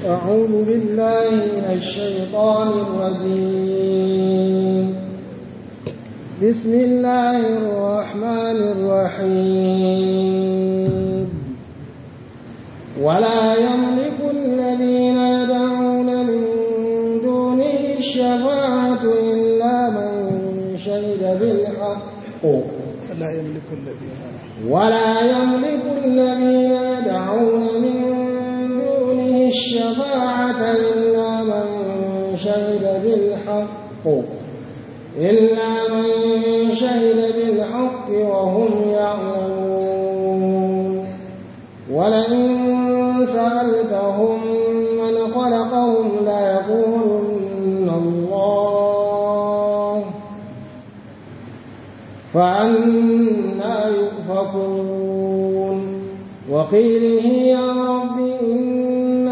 أعوذ بالله من الشيطان الرجيم بسم الله الرحمن الرحيم ولا يملك الذين يدعون من دونه الشفاعة إلا من شهد بالحق لا يملك الذين ولا يملك الذين يدعون من دونه الشفاعة إلا من شهد بالحق إلا من شهد بالحق وهم يعلمون ولئن سألتهم من خلقهم ليقولن الله فأنا يؤفكون وقيله يا رب إن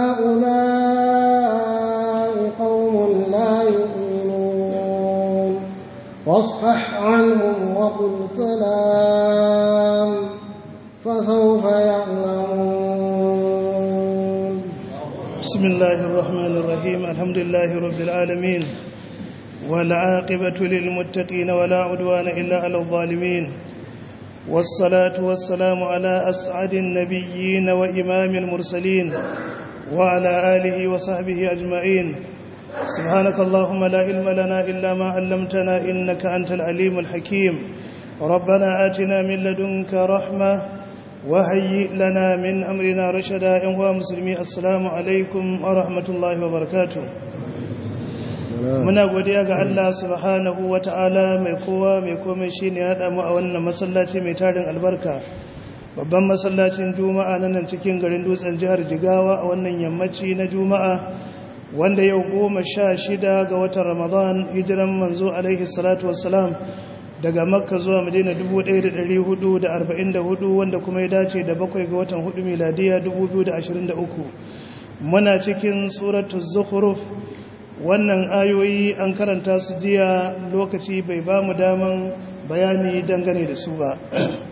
هؤلاء قوم لا يؤمنون واصفح عنهم وقل سلام فسوف يعلمون بسم الله الرحمن الرحيم الحمد لله رب العالمين والعاقبة للمتقين ولا عدوان إلا على الظالمين والصلاة والسلام على أسعد النبيين وإمام المرسلين وعلى آله وصحبه أجمعين سبحانك اللهم لا علم لنا إلا ما علمتنا إنك أنت العليم الحكيم ربنا آتنا من لدنك رحمة وهيئ لنا من أمرنا رشدا إنوا مسلمي السلام عليكم ورحمة الله وبركاته muna godiya ga Allah subhanahu wa ta'ala mai kowa mai komai shi ne haɗa mu a wannan masallaci mai tarin albarka babban masallacin juma'a na nan cikin garin dutsen jihar jigawa a wannan yammaci na juma'a wanda yau goma sha shida ga watan ramadan hijiran manzo alaihi salatu wassalam daga makka zuwa madina 1444 wanda kuma ya dace da bakwai ga watan hudu miladiya 2023 muna cikin suratul zukhruf wannan ayoyi an karanta su jiya lokaci bai ba mu daman bayani dangane da su ba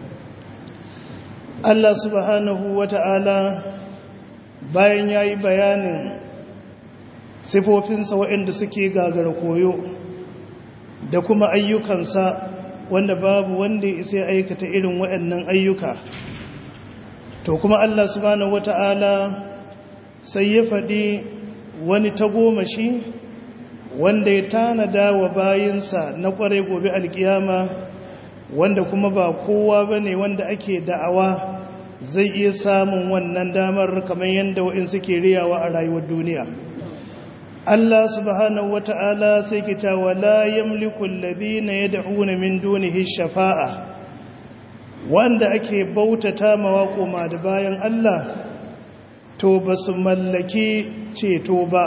Allah subhanahu wata'ala bayan ya yi bayanin sifofinsa waɗanda suke gagara koyo da kuma ayyukansa wanda babu wanda isa aikata irin waɗannan ayyuka to kuma Allah subhanahu wata'ala sai ya faɗi wani tagomashi wanda ya tanada wa bayinsa na kwarai gobe alkiyama wanda kuma ba kowa bane wanda ake da'awa zai iya samun wannan damar kamar yadda wa'in suke riyawa a rayuwar duniya Allah subhanahu wata'ala sai ke ta wala yamliku alladhina yad'una min dunihi shafa'a wanda ake bautata mawa koma da bayan Allah to ba su mallaki ceto ba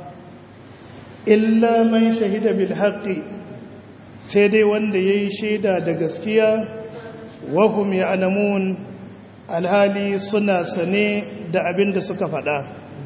illa man shahida bil haqqi sai dai wanda yayi shaida da gaskiya wa hum ya'lamun alhali suna sane da abin da suka faɗa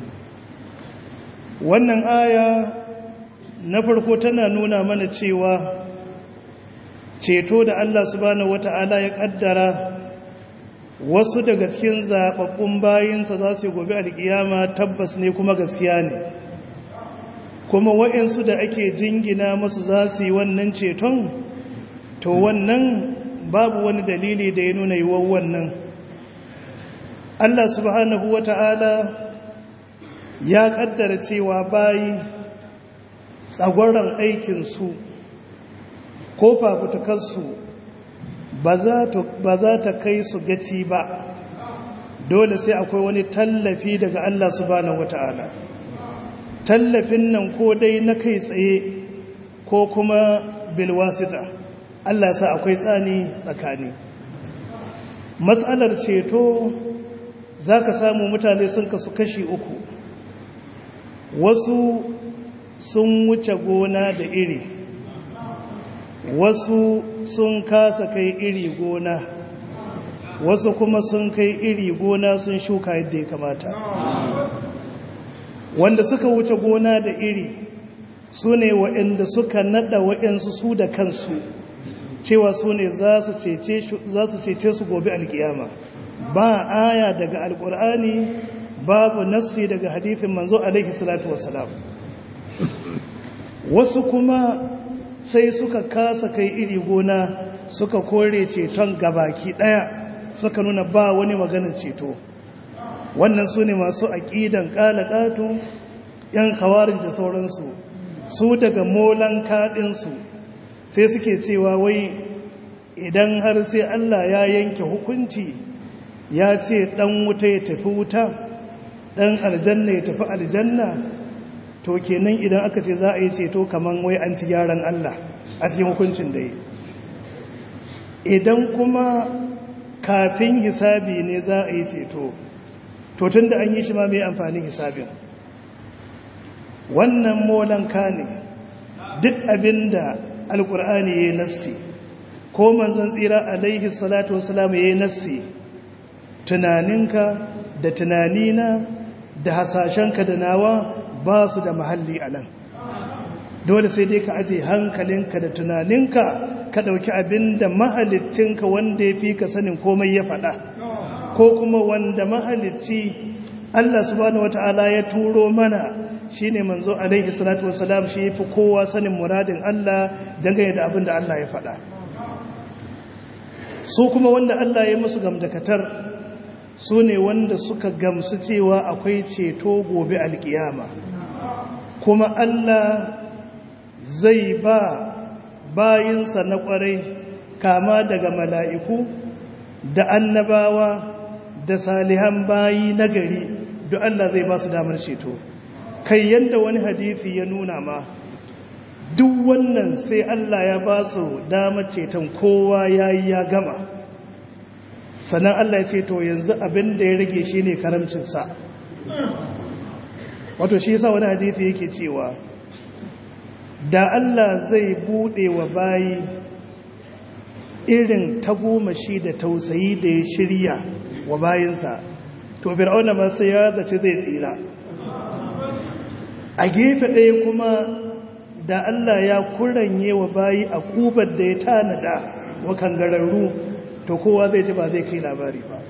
wannan aya na farko tana nuna mana cewa ceto da Allah subhanahu wata'ala ya kaddara wasu daga cikin zaɓaɓɓun bayinsa za su yi gobe alƙiyama tabbas ne kuma gaskiya ne kuma waɗansu da ake jingina masu za su yi wannan ceton to wannan babu wani dalili da ya nuna yiwuwar wannan Allah subhanahu wa ta'ala ya ƙaddara cewa bayi tsagwaron aikinsu ko fafutukarsu ba za ta kai su gaci ba dole sai akwai wani tallafi daga Allah subhanahu wata'ala tallafin nan ko dai na kai tsaye ko kuma bilwasita Allah sa akwai tsani tsakani matsalar ceto za ka samu mutane sun kasu kashi uku wasu sun wuce gona da iri wasu sun kasa kai iri gona wasu kuma sun kai iri gona sun shuka yadda ya kamata wanda suka wuce gona da iri su ne waɗanda suka nada waɗansu su da kansu cewa su ne za su cece su gobe alkiyama ba aya daga alkur'ani babu nassi daga hadithin manzo alaihi salatu wassalam wasu kuma sai suka kasa kai iri gona suka kore ceton gabaki daya suka nuna ba wani maganin ceto wannan su ne masu aƙidan ƙalaƙatu ‘yan kawarin da sauransu su daga molan kaɗinsu sai suke cewa wai idan har sai Allah ya yanke hukunci ya ce ɗan wuta ya tafi wuta ɗan aljanna ya tafi aljanna to kenan idan aka ce za a yi ceto kamar wai an ci gyaran Allah a cikin hukuncin da yi idan kuma kafin hisabi ne za a yi ceto to tun da an yi shi ma mai amfanin hisabin wannan molanka ne duk abin da alkur'ani ya yi nassi ko manzon tsira alaihi salatu wasalam ya yi nassi tunaninka da tunanina da hasashenka da nawa ba su da mahalli a nan dole sai dai ka aje hankalinka da tunaninka ka ɗauki abin da mahalittinka wanda ya fi ka sanin komai ya faɗa ko kuma wanda mahalicci Allah subhanahu wata'ala ya turo mana shine manzo alaihi salatu wassalam shi yafi kowa sanin muradin Allah dangane da abin da Allah ya faɗa su kuma wanda Allah ya musu gamdakatar su ne wanda suka gamsu cewa akwai ceto gobe alkiyama kuma Allah zai ba bayinsa na kwarai kama daga mala'iku da annabawa da salihan bayi na gari duk Allah zai ba su damar ceto kai yadda wani hadithi ya nuna ma duk wannan sai Allah ya ba su damar ceton kowa ya yi ya gama sannan Allah ya ce to yanzu abin da ya rage shi ne karamcinsa wato shi yasa wani hadithi yake cewa da Allah zai bude wa bayi irin tagomashi da tausayi da ya shirya wa bayinsa to fir'auna ma sai ya zace zai tsira a gefe ɗaya kuma da Allah ya kuranye wa bayi a kubar da ya tanada wa kangararru to kowa zai ji ba zai kai labari ba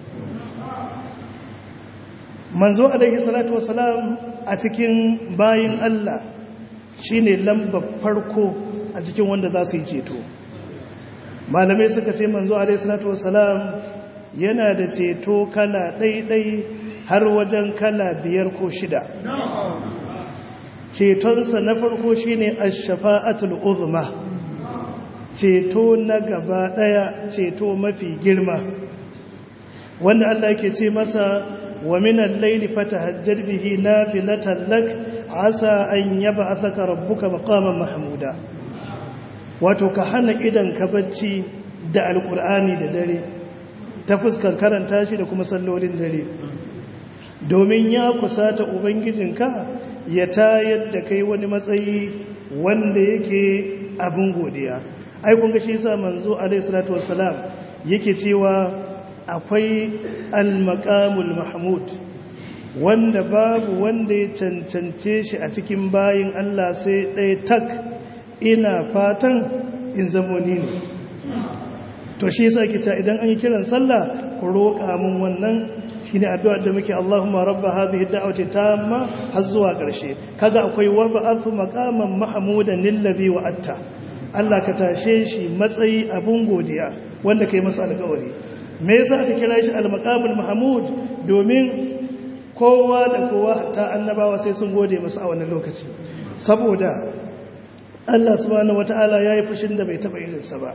manzo alaihi salatu wasalam a cikin bayin Allah shine lambar farko a cikin wanda za su yi ceto malamai suka ce manzo alaihi salatu wasalam yana da ceto kala ɗaiɗai har wajen kala biyar ko shida cetonsa na farko shine ash-shafa'atul uzma ceto na gaba ɗaya ceto mafi girma wanda Allah yake ce masa wa minan laili fatahajjar bihi nafilatan lak asa an yab'athaka rabbuka maqaman mahmuda wato ka hana idan ka bacci da alqur'ani da dare ta fuskar karanta shi da kuma sallolin dare domin ya kusata ubangijinka ya tayar da kai wani matsayi wanda yake abin godiya ai kun ga shi yasa manzo alaihi salatu wassalam yake cewa akwai al-maqamul mahmud wanda babu wanda ya cancance shi a cikin bayin Allah sai ɗaya tak ina fatan in zamo ni ne to shi yasa kita idan an yi kiran sallah ku roƙa mun wannan shine addu'a da muke Allahumma rabba hadhihi ad-da'wati tamma har zuwa ƙarshe kaga akwai wa ba'athu maqaman mahmudan lillazi wa'atta Allah ka tashe shi matsayi abun godiya wanda kai masa alƙawari me yasa aka kira shi al-maqamul mahmud domin kowa da kowa hatta annabawa sai sun gode masa a wannan lokaci saboda Allah subhanahu wataala yayi fushin da bai taba irinsa ba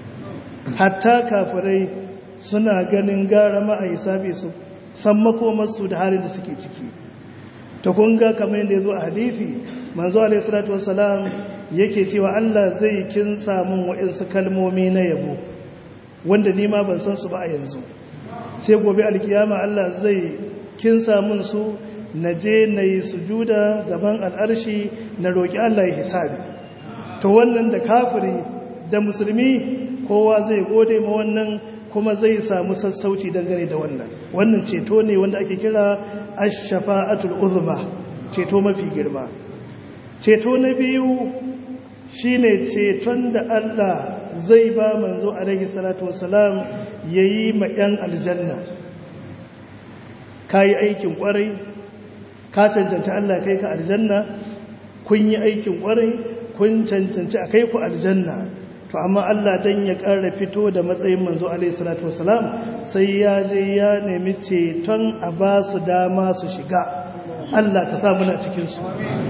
hatta kafirai suna ganin gara ma'aisabi su san makomarsu da halin da suke ciki ta kunga kamar yadda ya zo a hadithi manzo alaihissalatu wassalam yake cewa Allah zai kin samun waɗansu kalmomi na yabo wanda nima ban san su ba a yanzu sai gobe alkiyama Allah zai kin samun su na je na yi sujuda gaban al'arshi na roƙi Allah ya hisabi to wannan da kafiri da musulmi kowa zai gode ma wannan kuma zai samu sassauci dangane da wannan wannan ceto ne wanda ake kira ash-shafa'atul uzma ceto mafi girma ceto na biyu shine ceton da Allah zai ba manzo alaihi salatu wassalam yayi ma yan aljanna ka yi aikin kwarai ka cancanci Allah kai ka aljanna kun yi aikin kwarai kun cancanci a kai ku aljanna to amma Allah dan ya ƙara fito da matsayin manzo alaihi salatu wasalam sai ya je ya nemi ceton a ba su dama su shiga Allah ka sa muna cikin su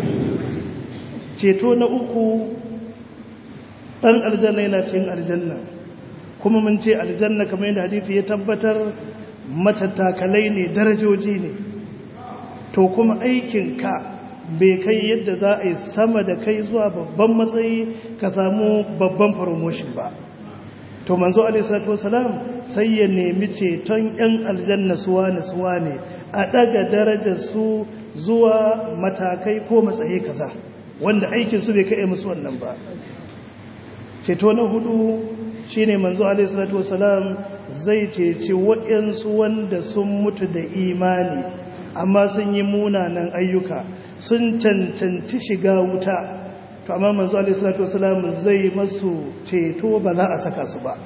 ceto na uku ɗan aljanna yana cikin aljanna kuma mun ce aljanna kamar yadda hadithi ya tabbatar matattakalai ne darajoji ne to kuma aikinka bai kai yadda za a yi sama da kai zuwa babban matsayi ka samu babban promotion ba to manzo alaihissalatu wasalam sai ya nemi ceton yan aljanna suwa ne suwa ne a daga darajar su zuwa matakai ko matsayi kaza wanda aikin su bai kai musu wannan ba ceto na hudu shine manzo alaihissalatu wasalam zai ceci waɗansu wanda sun mutu da imani amma sun yi munanan ayyuka sun cancanci shiga wuta to amma manzo alaihissalatu wasalam zai masu ceto ba za a saka su ba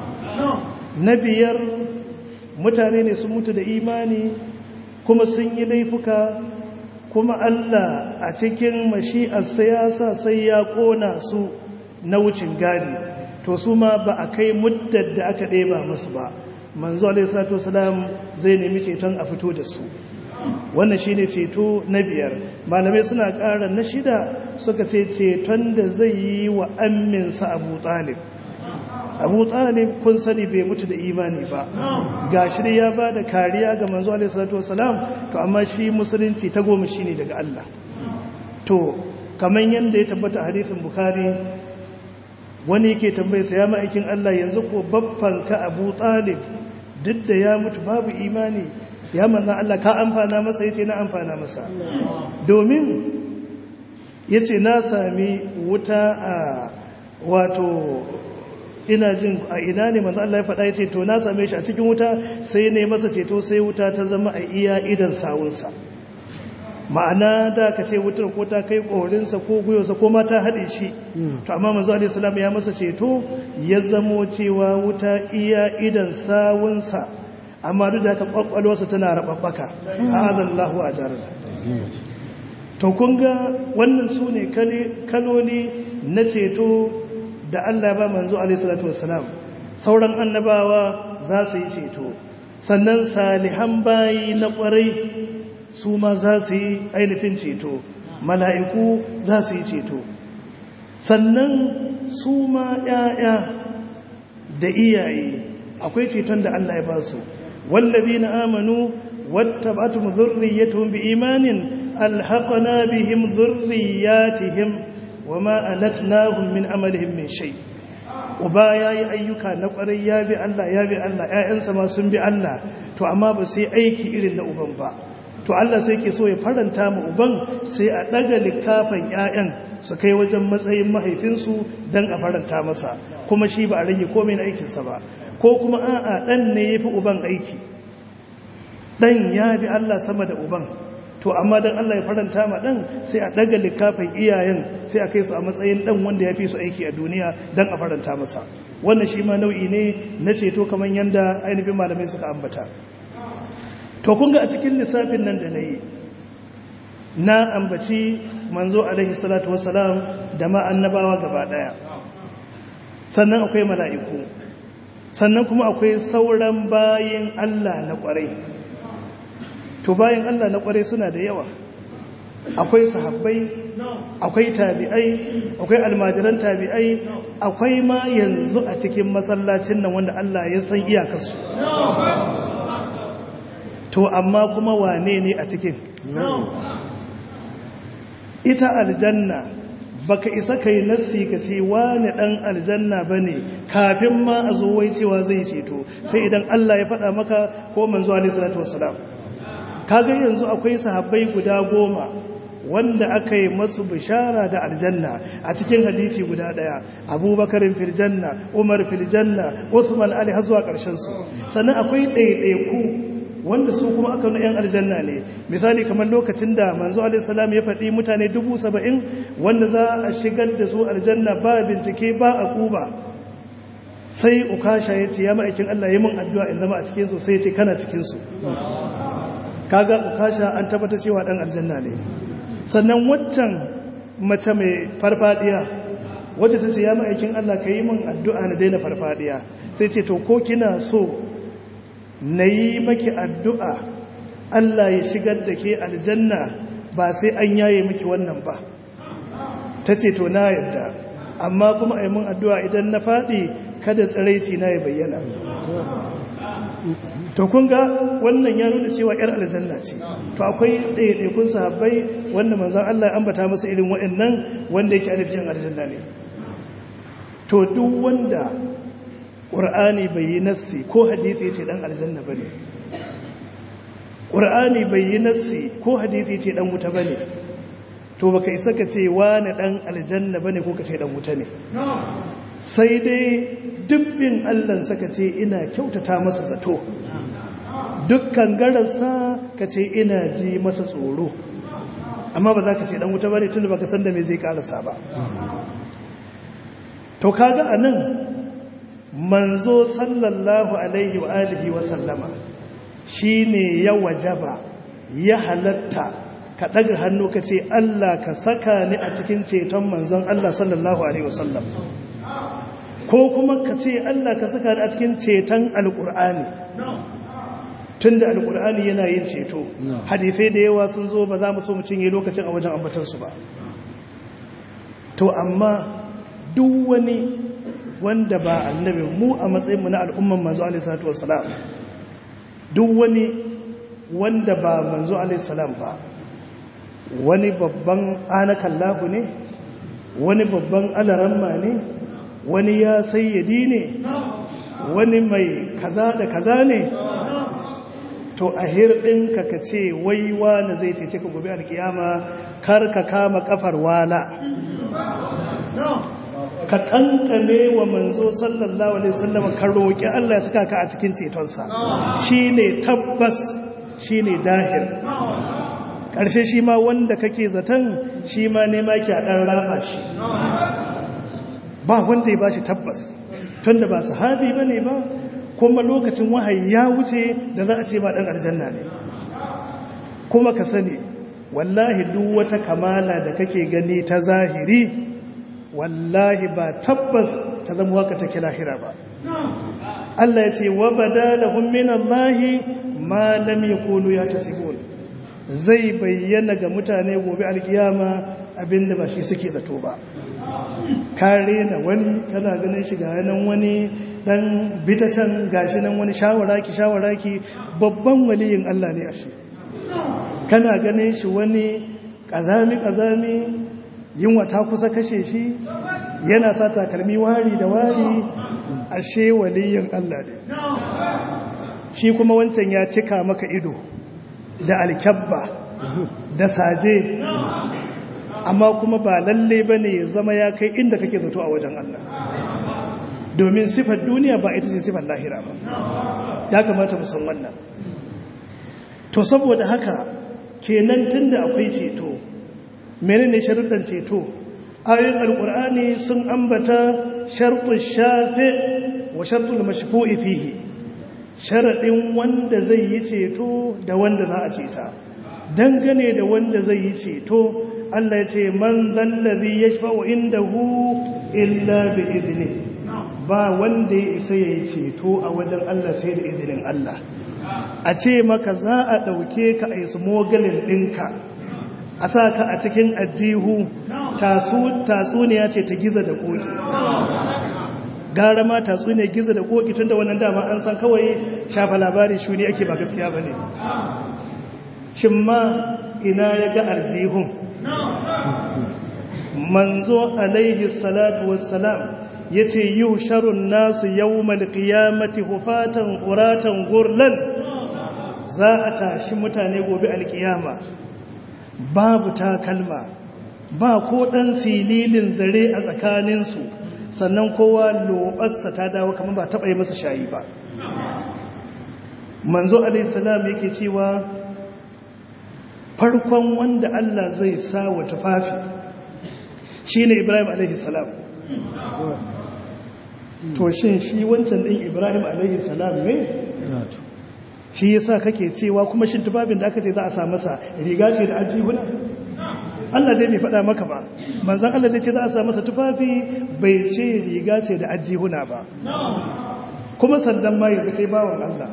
na biyar mutane ne sun mutu da imani kuma sun yi laifuka kuma Allah a cikin mashi'ar siyasa sai ya kona su na wucin gadi to su ma ba a kai muddar da aka ɗeba musu ba manzo alaihissalatu wasalam zai nemi ceton a fito da su wannan shi ne ceto na biyar malamai suna ƙara na shida suka ce ceton da zai yi wa amminsa abu talib abu talib kun sani bai mutu da imani ba ga shi ya ba da kariya ga manzo alaihissalatu wasalam to amma shi musulunci ta goma shi ne daga Allah to kamar yadda ya tabbata a hadithin bukhari wani yake tambaye sa ya ma'aikin Allah yanzu ko babban ka abu talib duk da ya mutu babu imani ya manzan Allah ka amfana masa yace na amfana masa domin yace na sami wuta a wato ina jin a ina ne manzan Allah ya faɗa yace to na same shi a cikin wuta sai ne masa ceto sai wuta ta zama a iya idan sawunsa ma'ana da ka ce wutar ko ta kai ƙorinsa ko gwiwarsa ko ma ta haɗe shi to amma manzo alaihi salam ya masa ceto ya zamo cewa wuta iya idan sawunsa amma duk da haka kwakwalwarsa tana rababbaka azan lahu a jarada to kun ga wannan su ne kaloli na ceto da Allah ba manzo alaihissalatu wassalam sauran annabawa za su yi ceto sannan salihan bayi na kwarai su ma za su yi ainihin ceto mala'iku za su yi ceto sannan su ma ‘ya'ya da iyaye akwai ceton da Allah ya ba su والذين آمنوا واتبعتهم ذريتهم بإيمان ألحقنا بهم ذرياتهم وما ألتناهم من عملهم من شيء uba ya yi ayyuka na ƙwarai ya bi Allah ya bi Allah ‘ya'yansa ma sun bi Allah to amma ba sai aiki irin na uban ba to Allah sai ke so ya faranta ma uban sai a ɗaga likafan ‘ya'yan su kai wajen matsayin mahaifinsu don a faranta masa kuma shi ba a rage komai na aikinsa ba ko kuma a'a ɗan ne ya fi uban aiki ɗan ya bi Allah sama da uban to amma don Allah ya faranta ma ɗan sai a ɗaga likafin iyayen sai a kai su a matsayin ɗan wanda ya fi su aiki a duniya don a faranta masa wannan shi ma nau'i ne na ceto kamar yadda ainihin malamai suka ambata to kun ga a cikin lissafin nan da na yi na ambaci manzo alaihi salatu wassalam da ma annabawa gaba ɗaya sannan akwai mala'iku sannan kuma akwai sauran bayin Allah na kwarai to bayin Allah na kwarai suna da yawa akwai sahabbai akwai tabi'ai akwai almajiran tabi'ai akwai ma yanzu a cikin masallacin nan wanda Allah ya san iyakarsu to amma kuma wane ne a cikin ita aljanna baka isa kai nassi ka ce wani dan aljanna bane kafin ma a zo wai cewa zai ceto sai idan Allah ya faɗa maka ko manzo alaihi salatu wassalam kaga yanzu akwai sahabbai guda goma wanda aka yi masu bishara da aljanna a cikin hadisi guda daya abubakarin filjanna umar filjanna usman ali har zuwa ƙarshen su sannan akwai ɗaiɗaiku wanda su kuma aka yan aljanna ne misali kamar lokacin da manzo alaihissalam ya faɗi mutane dubu saba'in wanda za a shigar da su aljanna ba bincike ba a kuba sai ukasha ya ce ya ma'aikin allah ya mun addu'a in zama a cikinsu sai ya ce kana cikinsu kaga ukasha an tabbata cewa dan aljanna ne sannan waccan mace mai farfadiya wacce ta ce ya ma'aikin Allah ka yi min addu'a na daina farfadiya sai ce to ko kina so na yi maki addu'a Allah ya shigar da ke aljanna ba sai an yaye miki wannan ba ta ce to na yadda amma kuma a yi min addu'a idan na faɗi kada tsiraici na ya bayyana to kun ga wannan ya nuna cewa ‘yar aljanna ce to akwai ɗaiɗaikun sahabbai wanda manzan Allah ya ambata masa irin waɗannan wanda yake alifin aljanna ne to duk wanda ƙur'ani bai yi nassi ko hadithi ce ɗan aljanna ba ne ƙur'ani bai yi nassi ko hadithi ce ɗan wuta ba ne to baka isa ka ce wani ɗan aljanna ba ne ko ka ce ɗan wuta ne sai dai dubbin allon saka ce ina kyautata masa zato dukkan gararsa ka ce ina ji masa tsoro amma ba za ka ce ɗan wuta ba ne tun da baka san da mai zai ƙarasa ba to kaga a nan manzo sallallahu alaihi wa alihi wa sallama shi ne ya wajaba ya halatta ka ɗaga hannu ka ce Allah ka saka ni a cikin ceton manzon Allah sallallahu alaihi wasallam ko kuma ka ce Allah ka saka ni a cikin ceton alƙur'ani tun da alƙur'ani yana yin ceto hadithai da yawa sun zo ba za mu so mu cinye lokacin a wajen ambatansu ba to amma duk wani wanda ba annabi mu a matsayinmu na al'umman manzo alaihissalatu wassalam duk wani wanda ba manzo alaihissalam ba wani babban anakallahu ne wani babban alaramma ne wani ya sayyadi ne wani mai kaza da kaza ne to a hirɗinka ka ce waiwa na zai ce ka gobe alkiyama kar ka kama kafar wala ka kankane wa manzo sallallahu alaihi wasallam ka roki Allah ya saka ka a cikin cetonsa shine tabbas shine dahir karshe shi ma wanda kake zaton shi ma ne ma ki a dan raba shi ba wanda ya bashi tabbas tunda ba sahabi bane ba kuma lokacin wahayi ya wuce da za a ce ba dan aljanna ne kuma ka sani wallahi duk wata kamala da kake gani ta zahiri wallahi ba tabbas ta zama waka take lahira ba Allah ya ce wa badalahum min Allah ma lam yakunu yatasibun zai bayyana ga mutane gobe alkiyama abinda ba shi suke zato ba kare na wani kana ganin shi ga nan wani dan bitacen gashi nan wani shawaraki shawaraki babban waliyin Allah ne ashe kana ganin shi wani kazami kazami yunwa ta kusa kashe shi yana sa takalmi wari da wari ashe waliyin Allah ne shi kuma wancan ya cika maka ido da alkyabba da saje amma kuma ba lalle ba ne ya zama ya kai inda kake zato a wajen Allah domin sifar duniya ba ita ce sifar lahira ba ya kamata musan wannan to saboda haka kenan tunda akwai ceto menene sharuɗan ceto ayoyin alkur'ani sun ambata sharɗin shafe wa sharɗin mashfu'i fihi sharaɗin wanda zai yi ceto da wanda za a ceta dangane da wanda zai yi ceto Allah ya ce man zallazi yashfa'u indahu illa bi idni ba wanda ya isa yayi ceto a wajen Allah sai da izinin Allah a ce maka za a ɗauke ka a yi smogalin ɗinka a sa ka a cikin ajihu tatsuniya ce ta giza da koki gara ma tatsuniya giza da koki tun da wannan dama an san kawai shafa labari shuni ake ba gaskiya ba ne shin ma ina ya ga aljihun manzo alaihi salatu wassalam ya ce yi sharun nasu yau malkiyamati hufatan ƙuratan gurlan za a tashi mutane gobe alkiyama babu takalma ba ko ɗan fililin zare a tsakaninsu sannan kowa lobarsa ta dawo kamar ba taɓa yi masa shayi ba manzo alaihissalam yake cewa farkon wanda Allah zai sa wa tufafi shine Ibrahim alaihissalam to shin shi wancan ɗin Ibrahim alaihissalam ne shi yasa kake cewa kuma shin tufafin da aka ce za a sa masa riga ce da ajihuna Allah dai bai faɗa maka ba manzan Allah dai ce za a sa masa tufafi bai ce riga ce da ajihuna ba kuma sannan ma yanzu kai bawan Allah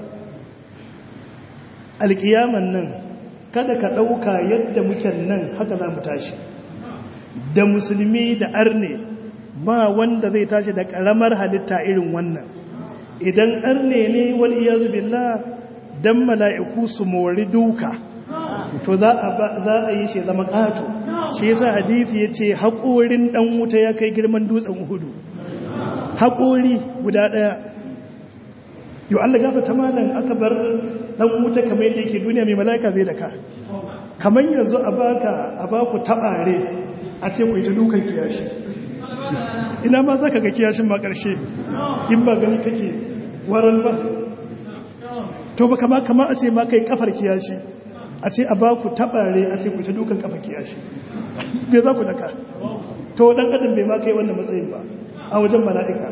alƙiyaman nan kada ka ɗauka yadda muke nan haka za mu tashi da musulmi da arne ba wanda zai tashi da ƙaramar halitta irin wannan idan arne ne wani iya billah don mala'iku su mori duka to za a yi shi zama ƙato shi yasa hadithi ya ce haƙorin ɗan wuta ya kai girman dutsen hudu haƙori guda ɗaya yau Allah gafa ta malam aka bar ɗan wuta kamar yadda yake duniya mai mala'ika zai daka kamar yanzu a baka a baku taɓare a ce ku ita dukan kiyashi ina ma za ka ga kiyashin ma ƙarshe in ba gani kake waran ba to ba kama kama a ce ma kai kafar kiyashi a ce a baku taɓare a ce ku ita dukan kafar kiyashi bai za ku daka to ɗan adam bai ma kai wannan matsayin ba a wajen mala'ika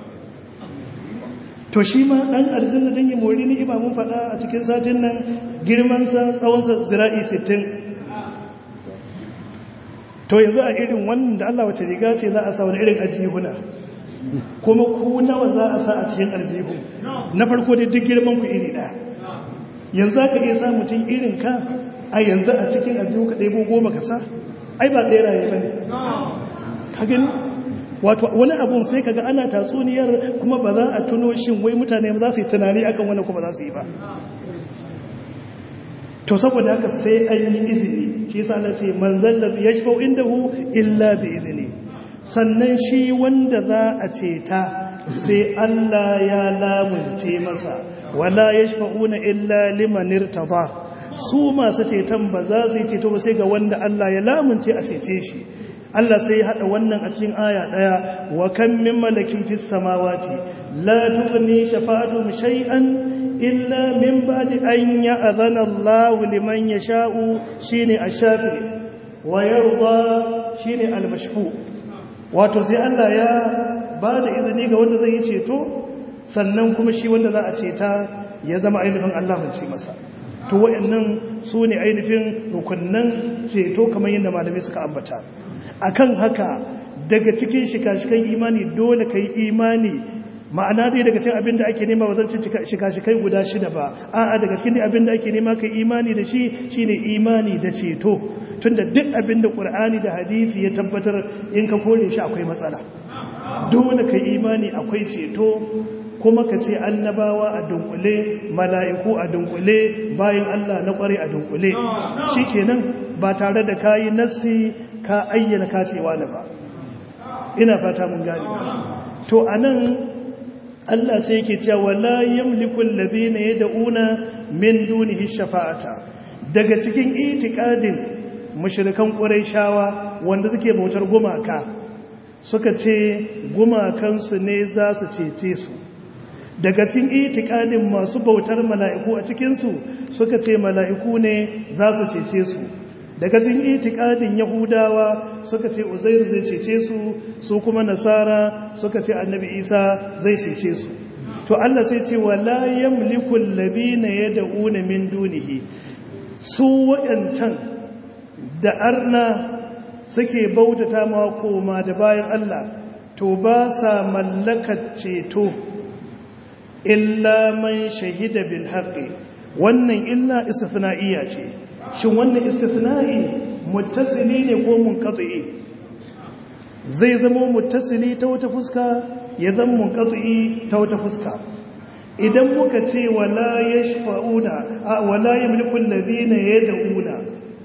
to shi ma ɗan aljanna don yi mori ni imamun faɗa a cikin satin nan girmansa tsawonsa zira'i 60 to yanzu a irin wannan da Allah wace riga ce za a sa wani irin ajihuna kuma ku nawa za a sa a cikin aljihu na farko dai duk girman ku iri ɗaya yanzu za ka iya sa mutum irin ka a yanzu a cikin aljihu ka ɗaya goma ka sa ai ba ɗaya raye ba ne ka gani wato wani abun sai kaga ana tatsuniyar kuma ba za a tuno shin wai mutane ba za su yi tunani akan wani kuma za su yi ba to saboda haka sai an yi izini shi yasa Allah ce man zallabi yashfa'u indahu illa bi izini sannan shi wanda za a ceta sai Allah ya lamunce masa wala yashfa'una illa liman irtada su masu ceton ba za su yi ceto ba sai ga wanda Allah ya lamunce a cece shi Allah sai ya haɗa wannan a cikin aya ɗaya wa kan min malakin fis samawati la tughni shafa'atuhum shay'an illa min ba'di an ya'zana Allah liman yasha'u shine ash-shafi wa yarda shine al-mashfu wato sai Allah ya ba da izini ga wanda zai yi ceto sannan kuma shi wanda za a ceta ya zama ainihin Allah mun ci masa to wayannan su ne ainihin rukunnan ceto kamar yadda malamai suka ambata akan haka daga cikin shika-shikan imani dole ka yi imani ma'ana dai daga cikin abin da ake nema ba zan shika-shikai guda shida ba a'a daga cikin abin da ake nema ka imani da shi shine imani da ceto tunda duk abin da ƙur'ani da hadisi ya tabbatar in ka kore shi akwai matsala dole ka imani akwai ceto kuma ka ce annabawa a dunkule mala'iku a dunkule bayan Allah na ƙware a dunkule shi kenan ba tare da kayi nassi ka ayyana kacewa na ba ina fata mun gani to anan Allah sai yake cewa la yamliku allazina yad'una min dunihi shafa'ata daga cikin itikadin mushrikan quraishawa wanda suke bautar gumaka suka ce gumakansu ne za su cece su daga cikin itikadin masu bautar mala'iku a cikinsu suka ce mala'iku ne za su cece su daga cikin itikadin yahudawa suka ce uzairu zai cece su su kuma nasara suka ce annabi isa zai cece su to Allah sai ce wala yamliku alladhina yad'una min dunihi su wayancan da arna suke bautata ma koma da bayan Allah to ba sa mallakar ceto illa man shahida bil haqqi wannan illa istifna'iyya ce shin wannan istifna'i muttasili ne ko munqati zai zama muttasili ta wata fuska ya zama munqati ta wata fuska idan muka ce wala yashfa'una wala yamliku alladhina yad'una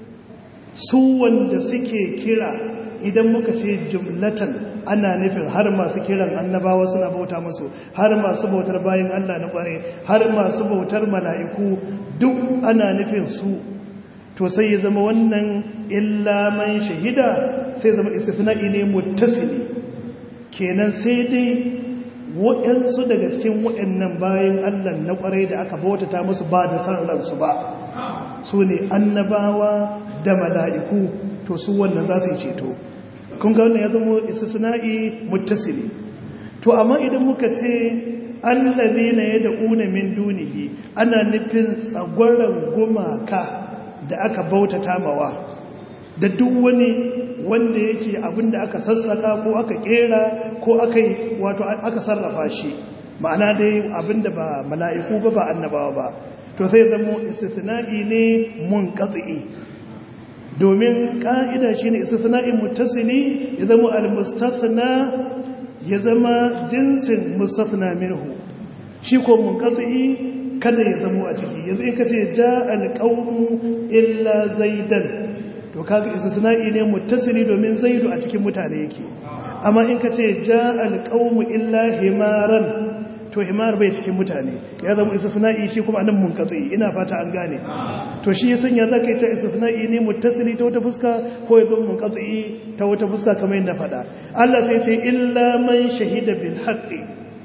su wanda suke kira idan muka ce jumlatan ana nufin har masu kiran annabawa suna bauta musu har masu bautar bayan Allah na kware har masu bautar mala'iku duk ana nufin su to sai ya zama wannan illa man shahida sai zama istifna'i ne muttasili kenan sai dai waɗansu daga cikin waɗannan bayan Allah na ƙwarai da aka bautata musu ba da san ransu ba su ne annabawa da mala'iku to su wannan za su yi ceto kun ga wannan ya zama istisna'i muttasili to amma idan muka ce allazina yad'una min dunihi ana nufin tsagwaran gumaka da aka bautata mawa da duk wani wanda yake abinda aka sassaka ko aka kera ko aka wato aka sarrafa shi ma'ana dai abinda ba mala'iku ba ba annabawa ba to sai zama istisna'i ne munqati domin ka'ida shine istisna'in muttasili ya zama al-mustathna ya zama jinsin mustathna minhu shi ko munqati kada ya zama a ciki yanzu in kace ja al-qawmu illa zaidan to kaga istisna'i ne muttasili domin zaidu a cikin mutane yake amma in kace ja al-qawmu illa himaran to himar bai cikin mutane ya zama istisna'i shi kuma anan munqati ina fata an gane to shi yasan ya zaka yi ta istisna'i ne muttasili ta wata fuska ko ya zama munqati ta wata fuska kamar yadda fada Allah sai ce illa man shahida bil haqqi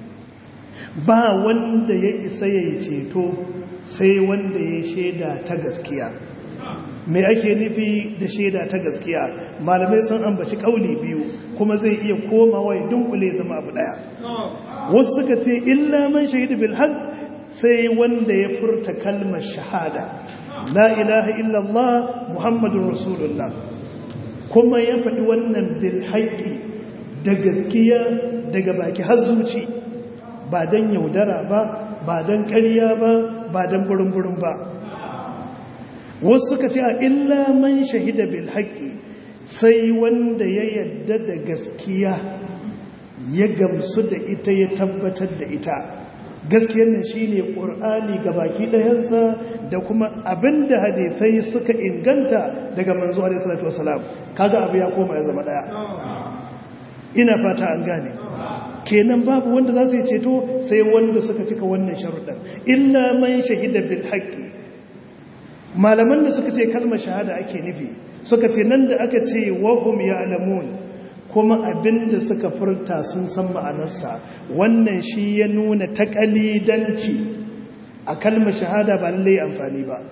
ba wanda ya isa ya ceto sai wanda ya shaida ta gaskiya me ake nufi da shaida ta gaskiya malamai sun ambaci kauli biyu kuma zai iya komawa ya dunkule zama abu daya wasu suka ce illa man shahidu bil haqq sai wanda ya furta kalmar shahada la ilaha illallah muhammadur rasulullah kuma ya faɗi wannan bil haqqi da gaskiya daga baki har zuci ba dan yaudara ba ba dan ƙarya ba ba dan burin-burin ba wasu suka ce a illa man shahida bil haqqi sai wanda ya yadda da gaskiya ya gamsu da ita ya tabbatar da ita gaskiyar nan shine qur'ani baki ɗayansa da kuma abinda hadisai suka inganta daga manzo alaihi salatu wasalam kaga abu ya koma ya zama daya ina fata an gane kenan babu wanda za su yi ceto sai wanda suka cika wannan sharuɗan illa man shahida bil haqqi malaman da suka ce kalmar shahada ake nufi suka ce nan da aka ce wahum ya'lamun kuma abinda suka furta sun san ma'anarsa wannan shi ya nuna takalidanci a kalmar shahada ba lallai amfani ba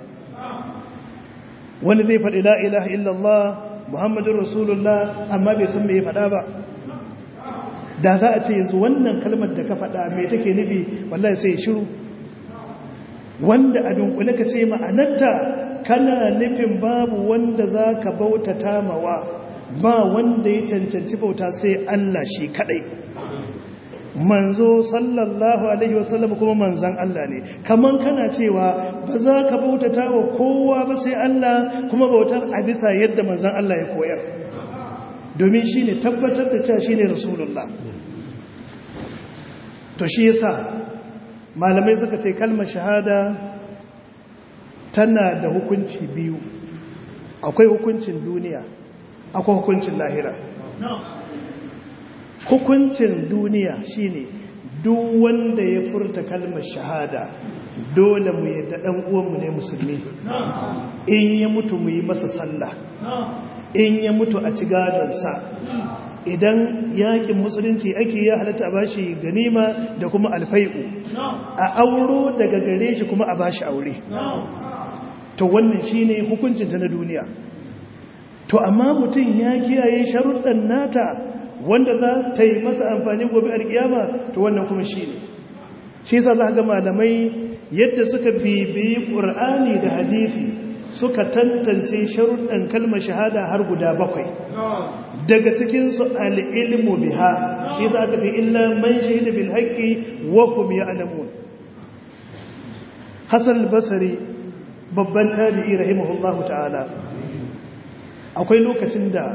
wani zai faɗi la ilaha illallah muhammadun rasulullah amma bai san me ya faɗa ba da za a ce yanzu wannan kalmar da ka faɗa mai take nufi wallahi sai shiru wanda a dunkule ka ce ma'anarta kana nufin babu wanda za ka bautata mawa ba wanda ya cancanci bauta sai Allah shi kadai manzo sallallahu alaihi wasallam kuma manzan Allah ne kaman kana cewa ba za ka bautata wa kowa ba sai Allah kuma bautar a bisa yadda manzan Allah ya koyar domin shi ne tabbatar da cewa shi ne rasulullah to shi yasa malamai suka ce kalmar shahada tana da hukunci biyu akwai hukuncin duniya akwai hukuncin lahira hukuncin duniya shine duk wanda ya furta kalmar shahada dole mu yadda dan uwanmu ne musulmi in ya mutu mu yi masa sallah in ya mutu a ci gadonsa idan yakin musulunci ake ya halatta a bashi ganima da kuma alfai'u a auro daga gare shi kuma a bashi aure to wannan shine hukuncinta na duniya to amma mutum ya kiyaye sharuɗan nata wanda za ta yi masa amfani gobe alkiyama to wannan kuma shi ne shi za za ga malamai yadda suka bibiyi ƙur'ani da hadithi suka tantance sharuɗan kalmar shahada har guda bakwai daga cikinsu al'ilmu biha shi za ka ce illa man shahida bil haƙƙi wa hum ya'lamun hasan basari babban tabi'i rahimahullahu ta'ala akwai lokacin da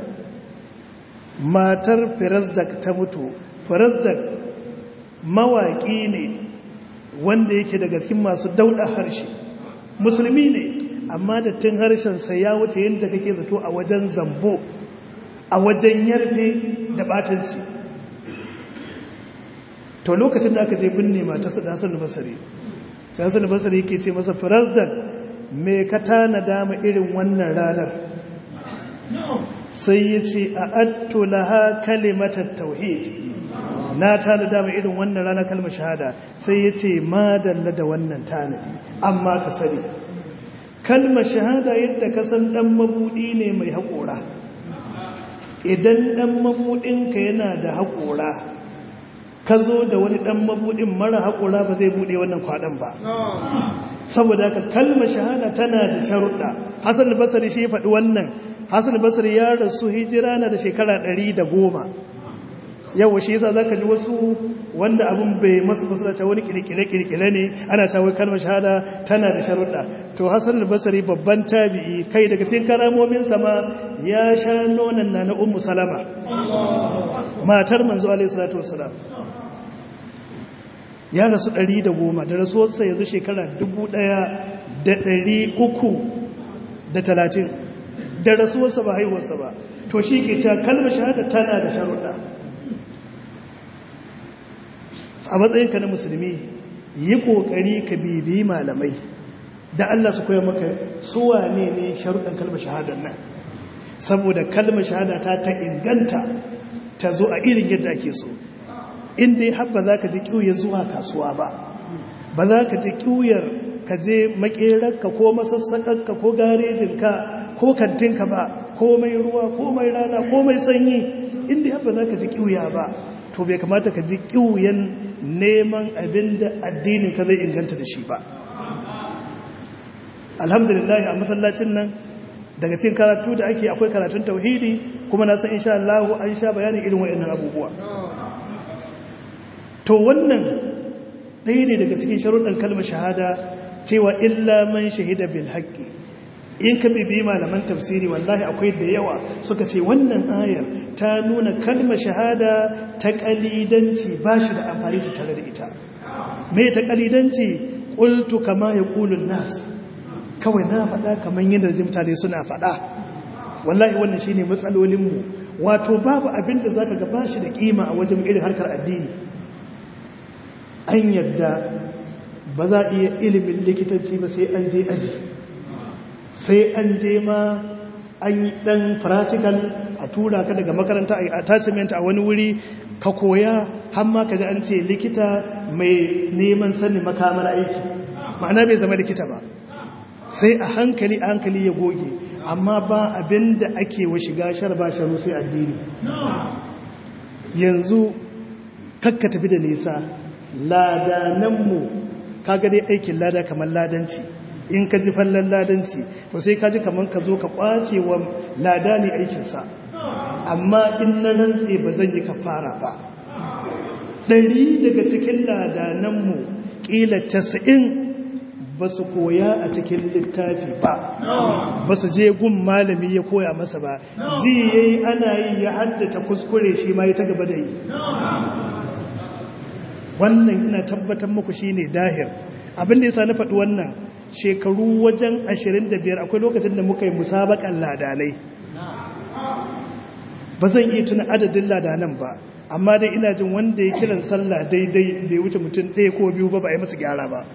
matar firazdak ta mutu firazdak mawaƙi ne wanda yake daga cikin masu dauɗa harshe musulmi ne amma da tun harshensa ya wuce yadda kake zato a wajen zambo a wajen yarfe da batanci to lokacin da aka je binne matarsa da hassan basari sai hassan basari yake ce masa firazdak me ka tana dama irin wannan ranar sai ya ce a atto laha kalimatar tauhid na tana dama irin wannan rana kalmar shahada sai ya ce madalla da wannan tanadi amma ka sani kalmar shahada yadda ka san dan mabudi ne mai haƙora idan dan mabudinka yana da haƙora ka zo da wani ɗan mabuɗin mara haƙura ba zai buɗe wannan kwaɗan ba saboda ka kalmar shahada tana da sharuɗa hassan basari shi faɗi wannan hassan basari ya rasu hijira na da shekara ɗari da goma yawa shi yasa zaka ji wasu wanda abin bai masu musulunta wani kirkire-kirkire ne ana cewa kalmar shahada tana da sharuɗa to hassan basari babban tabi'i kai daga cikin karamomin sama ya sha nonon na na ummu salama matar manzo alaihi salatu wassalam ya rasu ɗari da goma da rasuwarsa yanzu shekara dubu ɗaya da ɗari uku da talatin da rasuwarsa ba haihuwarsa ba to shi ke cewa kalmar shahada tana da sharuɗa a matsayinka na musulmi yi ƙoƙari ka bibiyi malamai da Allah su koya maka suwa ne ne sharuɗan kalmar shahadar nan saboda kalmar shahada ta ta inganta ta zo a irin yadda ake so inda ya haɓa za ka ji ƙiwuyar zuwa kasuwa ba ba za ka ji ƙiwuyar ka je maƙerarka ko masassaƙarka ko garejinka ko kantinka ba komai ruwa komai rana komai sanyi inda ya haɓa za ka ji ƙiwuya ba to bai kamata ka ji ƙiwuyan neman abin da addinin ka zai inganta da shi ba alhamdulillah a masallacin nan daga cikin karatu da ake akwai karatun tauhidi kuma na san insha Allah an sha bayanin irin waɗannan abubuwa to wannan ɗaya ne daga cikin sharuɗan kalmar shahada cewa illa man shahida bil haqqi in ka bibi malaman tafsiri wallahi akwai da yawa suka ce wannan ayar ta nuna kalmar shahada ta kalidanci ba shi da amfani ta tare da ita me ta kalidanci qultu kama yaqulun nas kawai na faɗa kamar yadda jimtare suna faɗa wallahi wannan shine matsalolin mu wato babu abin da zaka ga bashi da kima a wajen irin harkar addini an yadda ba za a iya ilimin likitanci ba sai an je aji sai an je ma an dan practical a tura ka daga makaranta a attachment a wani wuri ka koya har ma ka ji an ce likita mai neman sanin makamar aiki ma'ana bai zama likita ba sai a hankali a hankali ya goge amma ba abin da ake wa shiga shar ba sharu sai addini yanzu kakka tafi da nisa ladananmu kaga dai aikin lada kamar ladanci in ka ji fallon ladanci to sai ka ji kamar ka zo ka kwace wa lada ne aikinsa amma in na rantse ba zan yi kafara ba ɗari daga cikin ladananmu ƙila casa'in ba su koya a cikin littafi ba ba su je gun malami ya koya masa ba ji ya yi ana yi ya haddata kuskure shi ma ya ta gaba da yi wannan ina tabbatar muku shi ne dahir abin da ya sa na faɗi wannan shekaru wajen 25 akwai lokacin da muka yi musabakan ladanai ba zan iya tuna adadin ladanan ba amma dai ina jin wanda ya kiran sallah daidai bai wuce mutum ɗaya ko biyu ba ba a yi masa gyara ba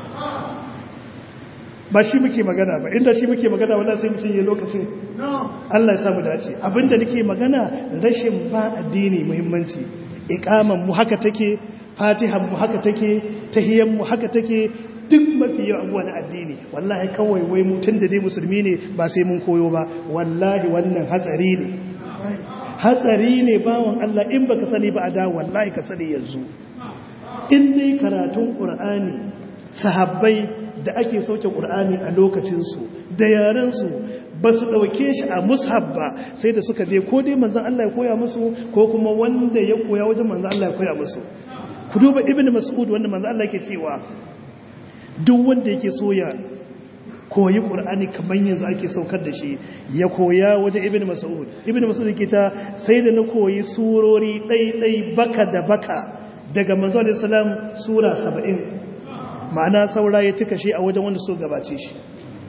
ba shi muke magana ba inda shi muke magana wala sai mutum ya lokacin Allah ya samu dace abinda nake magana rashin ba addini muhimmanci ikaman mu haka take fatihan mu haka take tahiyan mu haka take duk mafi yawan abuwa na addini wallahi kawai wai mutum da dai musulmi ne ba sai mun koyo ba wallahi wannan hatsari ne hatsari ne bawan Allah in baka sani ba a da wallahi ka sani yanzu in dai karatun qur'ani sahabbai da ake sauke qur'ani a lokacin su da yaran su ba su ɗauke shi a mushab ba sai da suka je ko dai manzan Allah ya koya musu ko kuma wanda ya koya wajen manzan Allah ya koya musu ku duba ibn mas'ud wanda manzan Allah ke cewa duk wanda yake so ya koyi qur'ani kamar yanzu ake saukar da shi ya koya wajen ibn mas'ud ibn mas'ud yake ta sai da na koyi surori ɗai baka da baka daga manzo alaihi salam sura 70 ma'ana saura ya cika shi a wajen wanda so gabace shi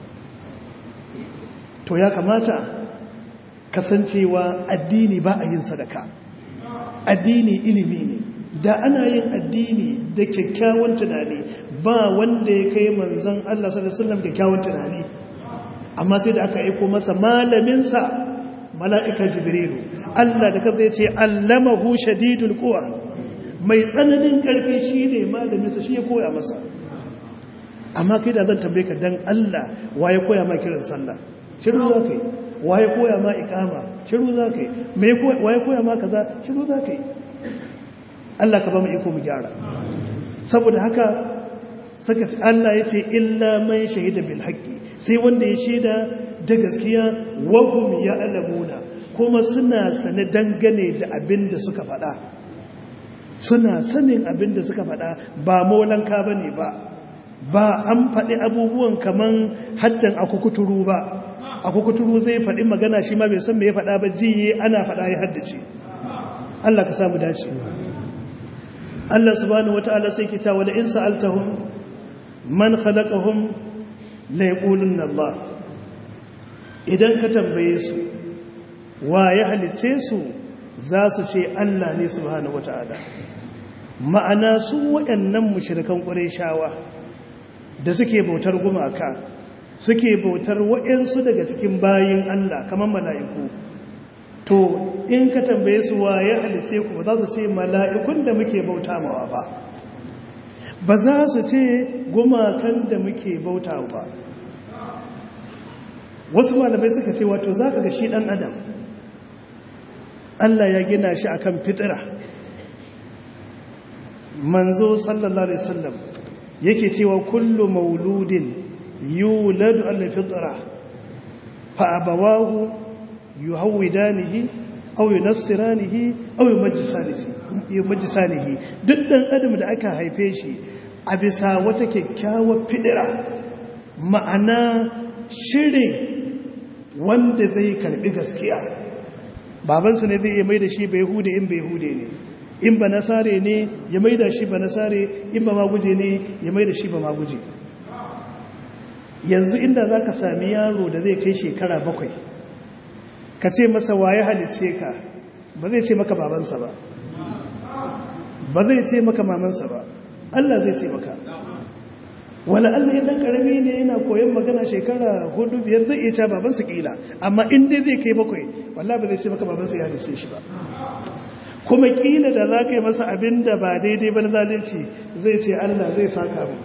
to ya kamata kasancewa addini ba a yin sadaka addini ilimi ne da ana yin addini da kyakkyawan tunani ba wanda ya kai manzan Allah sallallahu kyakkyawan tunani amma sai da aka aiko masa malaminsa mala'ika jibrilu Allah da kaza ya ce allamahu shadidul quwa mai tsananin karfi shine malaminsa shi ya koya masa amma kai da zan tambaye ka dan Allah wa ya koya ma kiran sallah shiru za ka yi waye koya ma ikama shiru za ka yi waye koya ma kaza shiru za ka yi Allah ka ba mu iko mu gyara saboda haka saka Allah ya ce illa man shahida bil haqqi sai wanda ya shaida da gaskiya wa hum ya'lamuna kuma suna sane dangane da abin da suka faɗa suna sanin abin da suka faɗa ba molanka bane ba ba an faɗi abubuwan kaman haddan akukuturu ba akukuturu zai faɗi magana shi ma bai san me ya faɗa ba jiye ana faɗa ya haddace Allah ka samu dace Allah subhanahu wata'ala sai ke cewa la in sa'altahum man khalaqahum la yaqulunna Allah idan ka tambaye su wa ya halice su za su ce Allah ne subhanahu wata'ala ma'ana su waɗannan mushrikan qurayshawa da suke bautar gumaka suke bautar waɗansu daga cikin bayin Allah kamar mala'iku to in ka tambaye su wa ya halice ku za su ce mala'ikun da muke bauta mawa ba ba za su ce gumakan da muke bauta ba wasu malamai suka ce wato za ka ga shi ɗan adam Allah ya gina shi akan fitira manzo sallallahu alaihi wasallam yake cewa kullu mauludin yuladu ala fitra fa abawahu yuhawidanihi aw yunassiranihi aw yumajjisanihi duk dan adam da aka haife shi a bisa wata kyakkyawar fidira ma'ana shirin wanda zai karbi gaskiya babansa ne zai iya mai da shi bai hude in bai hude ne in ba nasare ne ya mai da shi ba nasare in ba maguje ne ya mai da shi ba maguje yanzu inda za ka sami yaro da zai kai shekara bakwai ka ce masa waye halice ka ba zai ce maka babansa ba ba zai ce maka mamansa ba Allah zai ce maka wala Allah ya dan karami ne yana koyon magana shekara hudu biyar zai iya cewa babansa kila amma in dai zai kai bakwai wallahi ba zai ce maka babansa ya halice shi ba kuma kila da za ka yi masa abin da ba daidai ba na zalunci zai ce Allah zai saka mu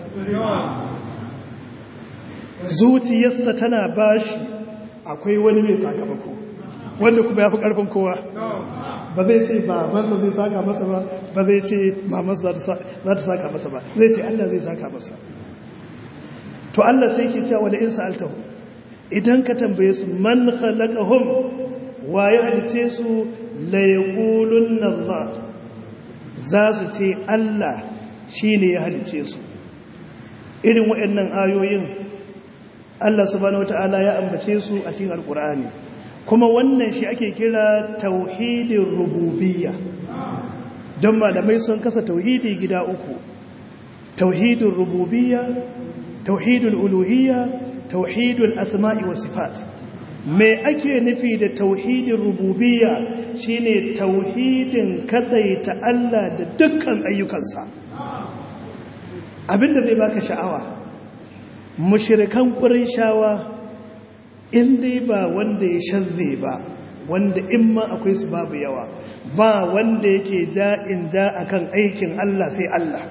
zuciyarsa tana bashi akwai wani mai sakamako wanda kuma ya fi ƙarfin kowa ba zai ce ba masa zai saka masa ba ba zai ce mamansa za ta saka masa ba zai ce Allah zai saka masa to Allah sai ke cewa da in sa'altahu idan ka tambaye su man khalaqahum wa ya halice su la yaqulunna Allah za su ce Allah shine ya halice su irin waɗannan ayoyin Allah subhanahu wata'ala ya ambace su a cikin alkur'ani kuma wannan shi ake kira tauhidin rububiyya don malamai sun kasa tauhidi gida uku tauhidin rububiyya tauhidul uluhiyya tauhidul asma'i wa sifat me ake nufi da tauhidin rububiyya shine tauhidin kadaita Allah da dukkan ayyukansa abinda zai baka sha'awa mushirikan shawa in dai ba wanda ya shanze ba wanda in ma akwai su babu yawa ba wanda yake ja in ja akan aikin Allah sai Allah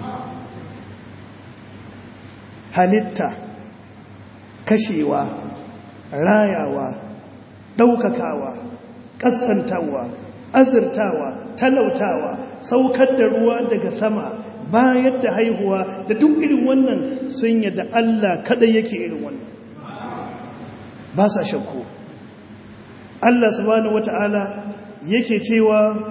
halitta kashewa rayawa ɗaukakawa ƙaskantawa azurtawa talautawa saukar da ruwa daga sama bayar da haihuwa da duk irin wannan sun yadda Allah kadai yake irin wannan ba sa shakku Allah subhanahu wata'ala yake cewa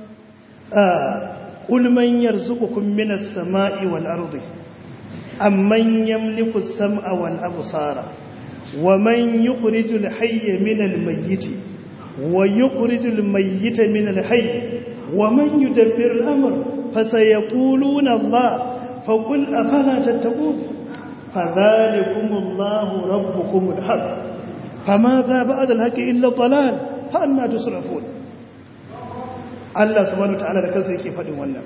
qul man yarzuqukum minas sama'i wal ardi amman yamliku as-sam'a wal absara wa man yukhrijul hayya minal mayyiti wa yukhrijul mayyita minal hayy wa man yudabbiru al-amr فسيقولون الله فقل أفلا تتقون فذلكم الله ربكم الحق فماذا بعد الحق إلا الضلال فأنا تصرفون Allah subhanahu ta'ala da kansa yake faɗin wannan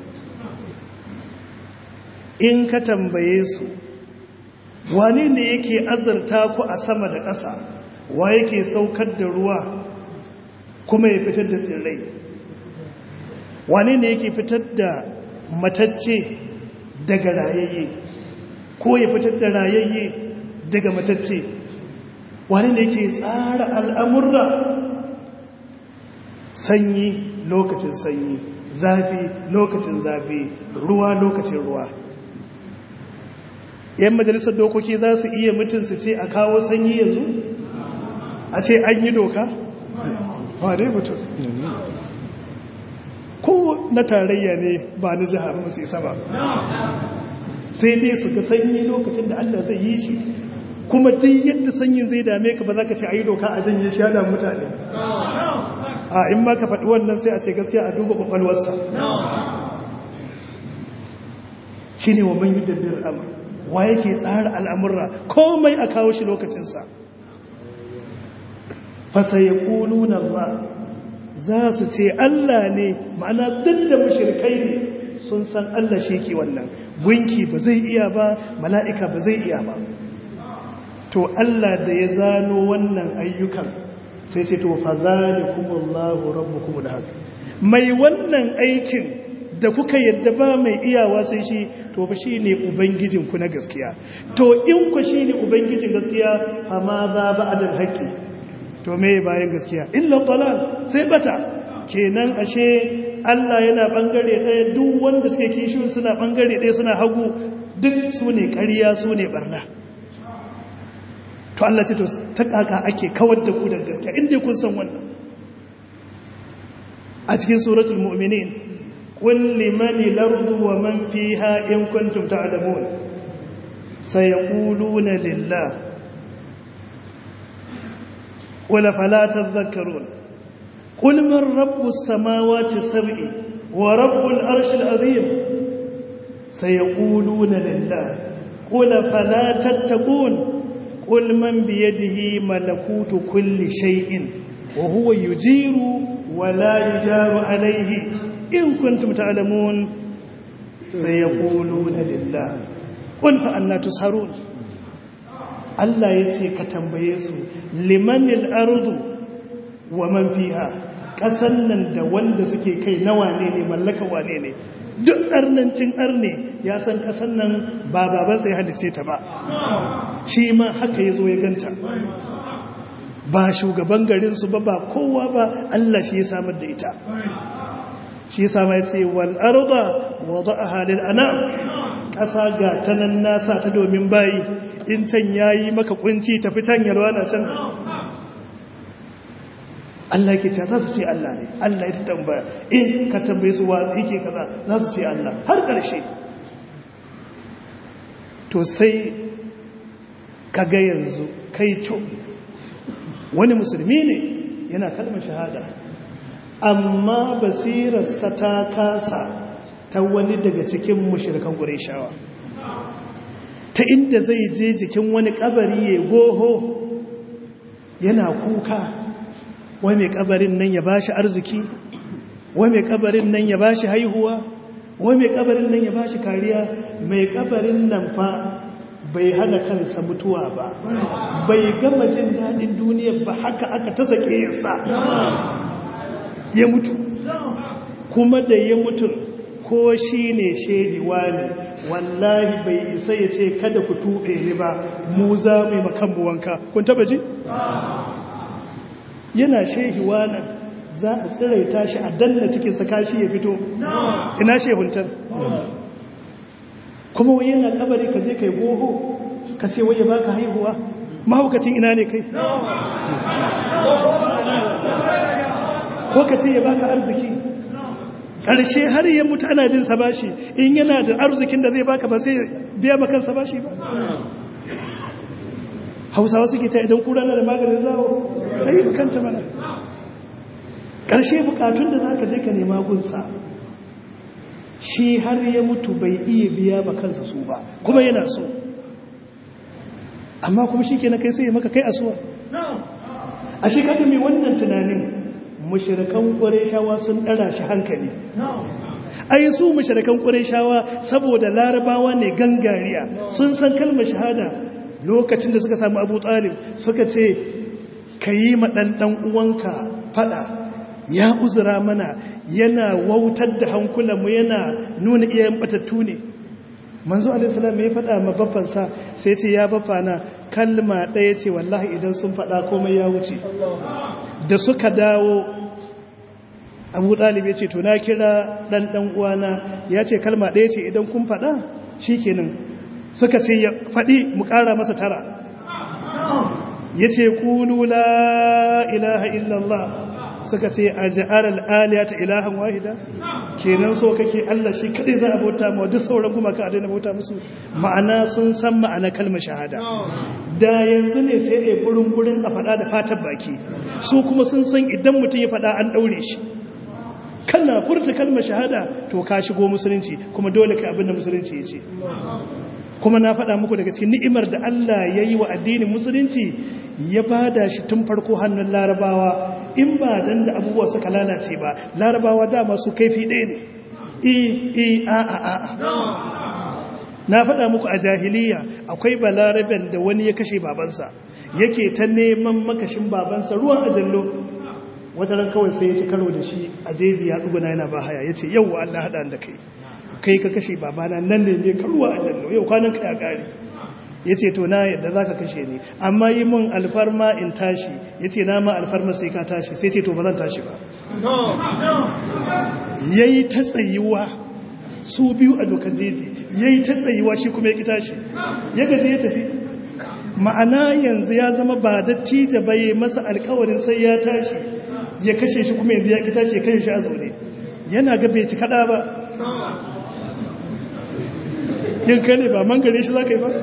in ka tambaye su wane ne yake azurta ku a sama da ƙasa wa yake saukar da ruwa kuma ya fitar da tsirrai wane ne yake fitar da matacce daga rayayye ko ya fitar da rayayye daga matacce wane ne yake tsara al'amurra sanyi lokacin sanyi zafi lokacin zafi ruwa lokacin ruwa yan majalisar dokoki za su iya mutum su ce a kawo sanyi yanzu a ce an yi doka ba dai mutum ko na tarayya ne ba na jihar musu isa ba sai dai su ga sanyi lokacin da allah zai yi shi kuma duk yadda sanyin zai dame ka ba za ka ce a yi doka a janye shi da mutane a in ma ka faɗi wannan sai a ce gaskiya a duba ƙwaƙwalwarsa shi ne wa man yi dabbir amur wa yake tsara al'amurra komai a kawo shi lokacinsa fasa ya ƙulu na ba za su ce Allah ne ma'ana duk da mashirkai ne sun san Allah shi ke wannan gunki ba zai iya ba mala'ika ba zai iya ba to Allah da ya zano wannan ayyukan sai ce to fa zalikumullahu rabbukum da haka mai wannan aikin da kuka yadda ba mai iyawa sai shi to fa shine ubangijin ku na gaskiya to in ku shine ubangijin gaskiya fa ma za ba'dal haqqi to me bayan gaskiya illa dalal sai bata kenan ashe Allah yana bangare ɗaya duk wanda suke kishi suna bangare ɗaya suna hagu duk su ne ƙarya su ne barna to Allah ce to ta kaka ake kawar da ku da gaskiya inda kun san wannan a cikin suratul mu'minin qul liman al-ardu wa man fiha in kuntum ta'lamun sayaquluna lillah qul fala tadhakkarun qul man rabbus samawati sab'i wa rabbul arshil azim sayaquluna lillah qul fala tattaqun قل من بيده ملكوت كل شيء وهو يجير ولا يجار عليه إن كنتم تعلمون سيقولون لله قل فأنا تسهرون Allah ya ce ka tambaye su limanil ardu wa man fiha kasan nan da wanda suke kai na wane ne mallaka wane ne duk arnancin arne ya san kasan nan ba baban sai halice ta ba shi ma haka ya zo ya ganta ba shugaban garinsu ba ba kowa ba Allah shi ya samar da ita shi ya samar ce wal arda wada'aha lil anam ƙasa ga ta nan nasa ta domin bayi in can yayi maka kunci tafi can yalwa na can Allah yake ce za su ce Allah ne Allah ya ta tambaya in ka tambaye su wa yake kaza za su ce Allah har ƙarshe to sai kaga yanzu kai co wani musulmi ne yana kalmar shahada amma basirarsa ta kasa ta wani daga cikin mushrikan ƙureshawa ta inda zai je jikin wani kabari ya goho yana kuka wai mai kabarin nan ya bashi arziki wai mai kabarin nan ya bashi haihuwa wai mai kabarin nan ya bashi kariya mai kabarin nan fa bai hana kansa mutuwa ba bai gama jin daɗin duniya ba haka aka ta sake yasa ya mutu kuma da ya mutu ko shi ne shehiwa ne wallahi bai isa ya ce kada ku tuɓe ni ba mu za mu yi makambu wanka kun taba ji? yana shehiwa nan za a tsiraita shi a danna cikin sakashi ya fito ina shehuntar kuma wai yana kabari ka zai kai goho ka ce waye baka haihuwa mahaukacin ina ne kai ko ka ce ya baka arziki ƙarshe har yi mutu ana bin bashi in yana da arzikin da zai baka ba sai biya makansa bashi ba hausawa suke ta idan kura na da maganin zawo ta yi bukanta mana ƙarshe bukatun da za ka je ka nema gunsa shi har ya mutu bai iya biya ba kansa su ba kuma yana so amma kuma shi ke na kai sai maka kai asuwa a shi kaga mai wannan tunanin mashirakan shawa sun ɗara shi hankali ai su mashirakan shawa saboda larabawa ne gangariya sun san kalmar shahada lokacin da suka samu abu talib suka ce ka yi maɗanɗan uwanka fada ya uzura mana yana wautar da hankulanmu yana nuna iyayen batattu ne manzo alaihissalam ya faɗa ma baffansa sai ce ya baffana kalma ɗaya ce wallahi idan sun faɗa komai ya wuce da suka dawo abu ɗalib ya ce to na kira ɗan ɗan uwana ya ce kalma ɗaya ce idan kun faɗa shi kenan suka ce ya faɗi mu ƙara masa tara ya ce ƙulu la ilaha illallah suka ce a ja'ar al'aliya ta ilahan wahida kenan so kake Allah shi kaɗai za a bauta ma duk sauran kuma ka daina bauta musu ma'ana sun san ma'ana kalmar shahada da yanzu ne sai ɗaya burin burin a faɗa da fatan baki su kuma sun san idan mutum ya faɗa an ɗaure shi kana furta kalmar shahada to ka shigo musulunci kuma dole ka abinda musulunci ya ce kuma na faɗa muku daga cikin ni'imar da Allah ya yi wa addinin musulunci ya bada shi tun farko hannun larabawa in ba dan da abubuwa suka lalace ba larabawa dama su kaifi ɗaya ne i i a a a na faɗa muku a jahiliya akwai balaraben da wani ya kashe babansa yake ta neman makashin babansa ruwan ajallo wata ran kawai sai ya ci karo da shi a jeji ya tsuguna yana ba haya ya ce yau wa Allah haɗa da kai kai ka kashe babana nan ne ne karuwa a jallo yau kwanan ka ya ƙari ya ce to na yadda za ka kashe ni amma yi mun alfarma in tashi ya ce na ma alfarma sai ka tashi sai ce to ba zan tashi ba ya yi ta tsayuwa su biyu a dokar jeji ya yi ta tsayuwa shi kuma ya ki tashi ya gaji ya tafi ma'ana yanzu ya zama ba dattija bai masa alkawarin sai ya tashi ya kashe shi kuma yanzu ya ki tashi ya kashe shi a zaune yana ga bai ci kada ba yin kai ne ba man gare shi za ka yi ba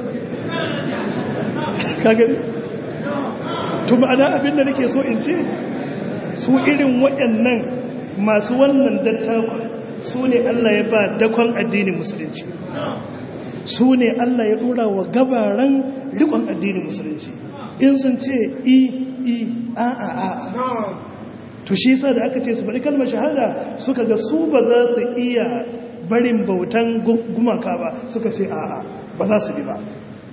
ka gani to ma'ana abinda nake so in ce su irin waɗannan masu wannan dattakon su ne Allah ya ba dakon addinin musulunci su ne Allah ya dora wa gabaran rikon addinin musulunci in sun ce i i a a a to shi yasa da aka ce su bari kalmar shahada suka ga su ba za su iya barin bautan gumaka ba suka ce a a ba za su bi ba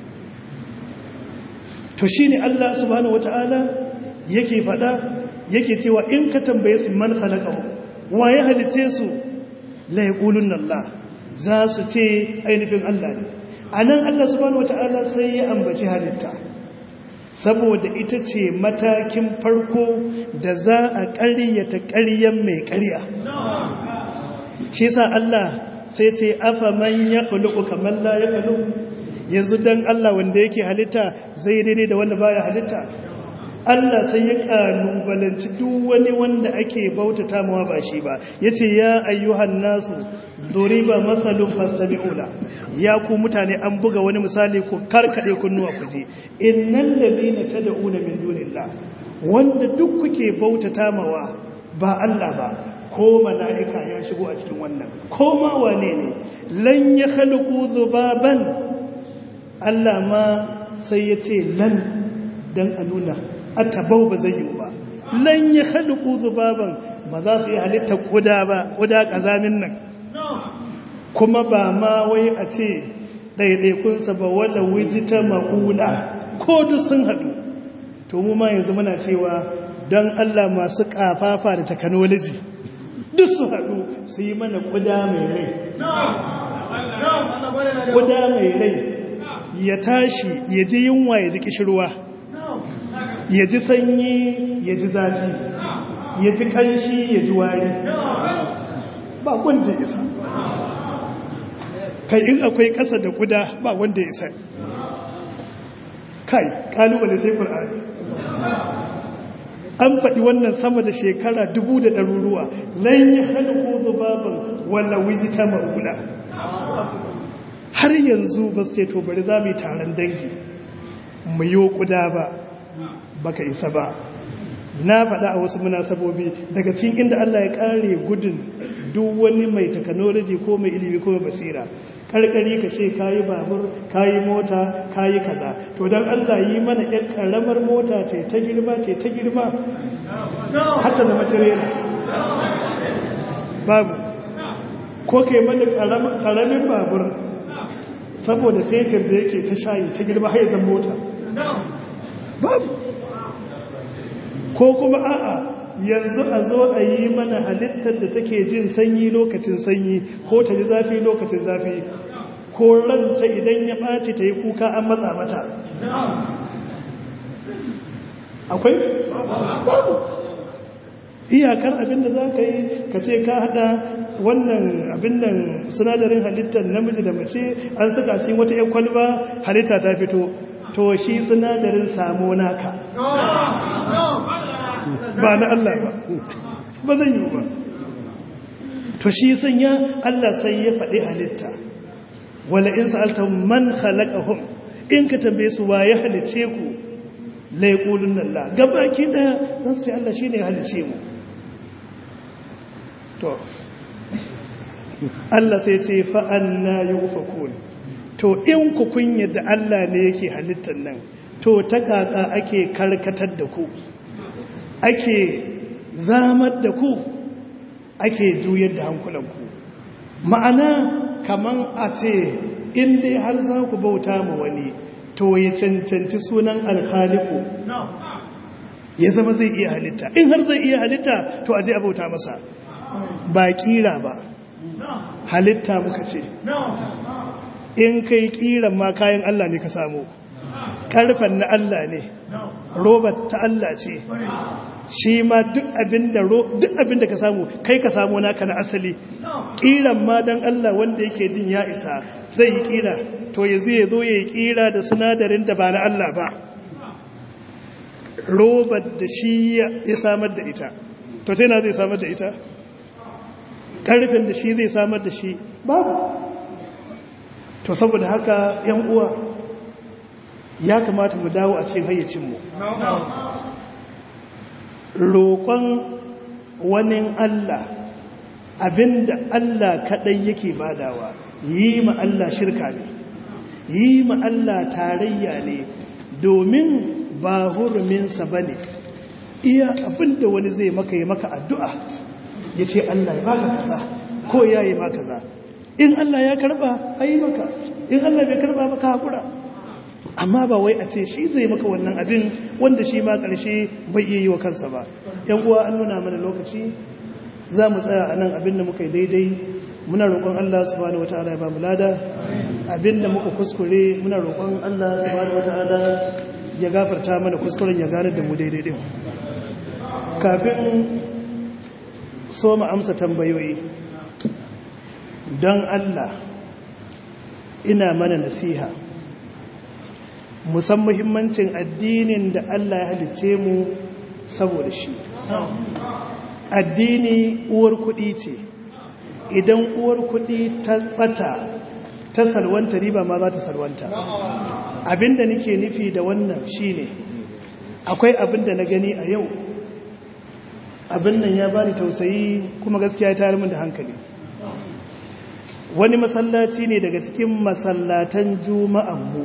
to shi ne Allah subhanahu wata'ala yake fada yake cewa in ka tambaye su man khalaqahu wa ya halice su la yaqulunna Allah za su ce ainihin Allah ne anan Allah subhanahu wata'ala sai ya ambaci halitta saboda ita ce matakin farko da za a ƙaryata ƙaryan mai ƙarya shi sa Allah sai ce afa man ya khuluqu kamar la ya khuluqu yanzu dan Allah wanda yake halitta zai daidai da wanda baya halitta Allah sai ya kalubalanci duk wani wanda ake bautata mawa ba shi ba yace ya ayyuhan nasu duriba mathalun fastami'una ya ku mutane an buga wani misali ku karkade kunnuwa ku ji innal ladina tad'una min dunillah wanda duk kuke bautata mawa ba Allah ba ko mala'ika ya shigo a cikin wannan ko ma wane ne lan ya khalqu dhubaban Allah ma sai ya ce lan dan a nuna atabau ba zai yi ba lan ya khalqu dhubaban ba za su yi halitta kuda ba kuda kazamin nan kuma ba ma wai a ce ɗaiɗaikunsa ba wala wijita ma'ula ko duk sun haɗu to mu ma yanzu muna cewa don Allah masu ƙafafa da technology duk su haɗu su yi mana ƙuda mai rai ƙuda mai rai ya tashi ya ji yunwa ya ji ƙishirwa ya ji sanyi ya ji zafi ya ji ƙanshi ya ji wari ba wanda isa kai in akwai ƙasa da ƙuda ba wanda isa kai ƙalubale sai ƙur'ani an faɗi wannan sama da shekara dubu da ɗaruruwa lan yi halko zubaban wala wijita ma'ula har yanzu ba su ce to bari za mu yi taron dangi mu yi kuda ba baka isa ba na faɗa a wasu munasabobi daga cikin inda Allah ya ƙare gudun duk wani mai technology ko mai ilimi ko mai basira karkari ka ce kayi babur kayi mota kayi kaza to don Allah yi mana yan karamar mota ce ta girma ce ta girma hata da matarela babu ko kai mana karamin babur saboda fetur da yake ta shayi ta girma haizan mota babu ko kuma a'a yanzu a zo a yi mana halittar da take jin sanyi lokacin sanyi ko ta ji zafi lokacin zafi ko ranta idan ya ɓaci ta yi kuka an matsa mata akwai? babu iyakar abinda za ka yi ka ce ka hada wannan abin nan sinadarin halittar namiji da mace an saka shi wata yan kwalba halitta ta fito to shi sinadarin samu naka ba na Allah ba ba zan yi ba to shi sanya Allah sai ya faɗi halitta wala in sa'alta man khalaqahum in ka tambaye su wa ya halice ku la yaqulun Allah gabaki daya zan ce Allah shine ya halice mu to Allah sai ce fa anna yufakun to in ku kun yadda Allah ne yake halittar nan to ta kaka ake karkatar da ku ake zamar da ku ake juyar da hankulanku ma'ana kaman a ce in dai har za ku bauta ma wani to ya cancanci sunan alhaliku ya zama zai iya halitta in har zai iya halitta to aje a bauta masa ba kira ba halitta muka ce in kai kiran ma kayan Allah ne ka samu karfan na Allah ne robar ta Allah ce shi ma duk abinda ka samu kai ka samu naka na asali kiran ma don Allah wanda yake jin ya isa zai yi kira to ya zai zo ya yi kira da sinadarin da ba na Allah ba robar da shi ya samar da ita to sai na zai samar da ita karfin da shi zai samar da shi babu to saboda haka yan uwa ya kamata mu dawo a cikin hayyacinmu roƙon wani Allah abinda Allah kaɗai yake badawa yi ma Allah shirka ne yi ma Allah tarayya ne domin ba huruminsa ba ne iya abinda wani zai maka yi maka addu'a ya ce Allah ya baka kaza ko ya yi maka kaza in Allah ya karba a yi maka in Allah bai karba maka haƙura amma ba wai a ce shi zai maka wannan abin wanda shi ma ƙarshe bai iya yi wa kansa ba yan uwa an nuna mana lokaci za mu tsaya a nan abin da muka yi daidai muna roƙon Allah subhanahu wata'ala ya ba mu lada abin da muka kuskure muna roƙon Allah subhanahu wata'ala ya gafarta mana kuskuren ya gane da mu daidai din kafin so mu amsa tambayoyi don Allah ina mana nasiha musan muhimmancin addinin da Allah ya halice mu saboda shi addini uwar kuɗi ce idan uwar kuɗi ta bata ta salwanta riba ma za ta salwanta abinda nake nufi da wannan shine akwai abinda na gani a yau abin nan ya bani tausayi kuma gaskiya ya tayar min da hankali wani masallaci ne daga cikin masallatan juma'an mu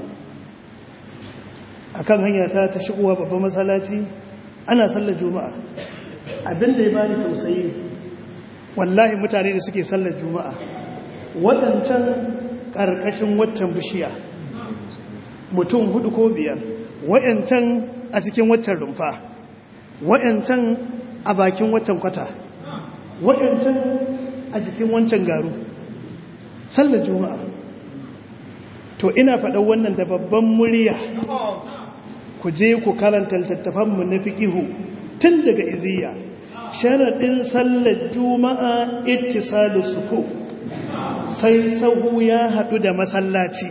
akan hanya ta ta shigowa babban masallaci ana sallar juma'a abinda ya bani tausayi wallahi mutane da suke sallar juma'a waɗancan ƙarƙashin waccan bishiya mutum hudu ko biyar waɗancan a cikin waccan rumfa waɗancan a bakin waccan kwata waɗancan a jikin wancan garu sallar juma'a to ina faɗa wannan da babban murya ku je ku karanta littattafanmu na fiƙihu tun daga iziya sharaɗin sallar juma'a ittisalu sufu sai sahu ya haɗu da masallaci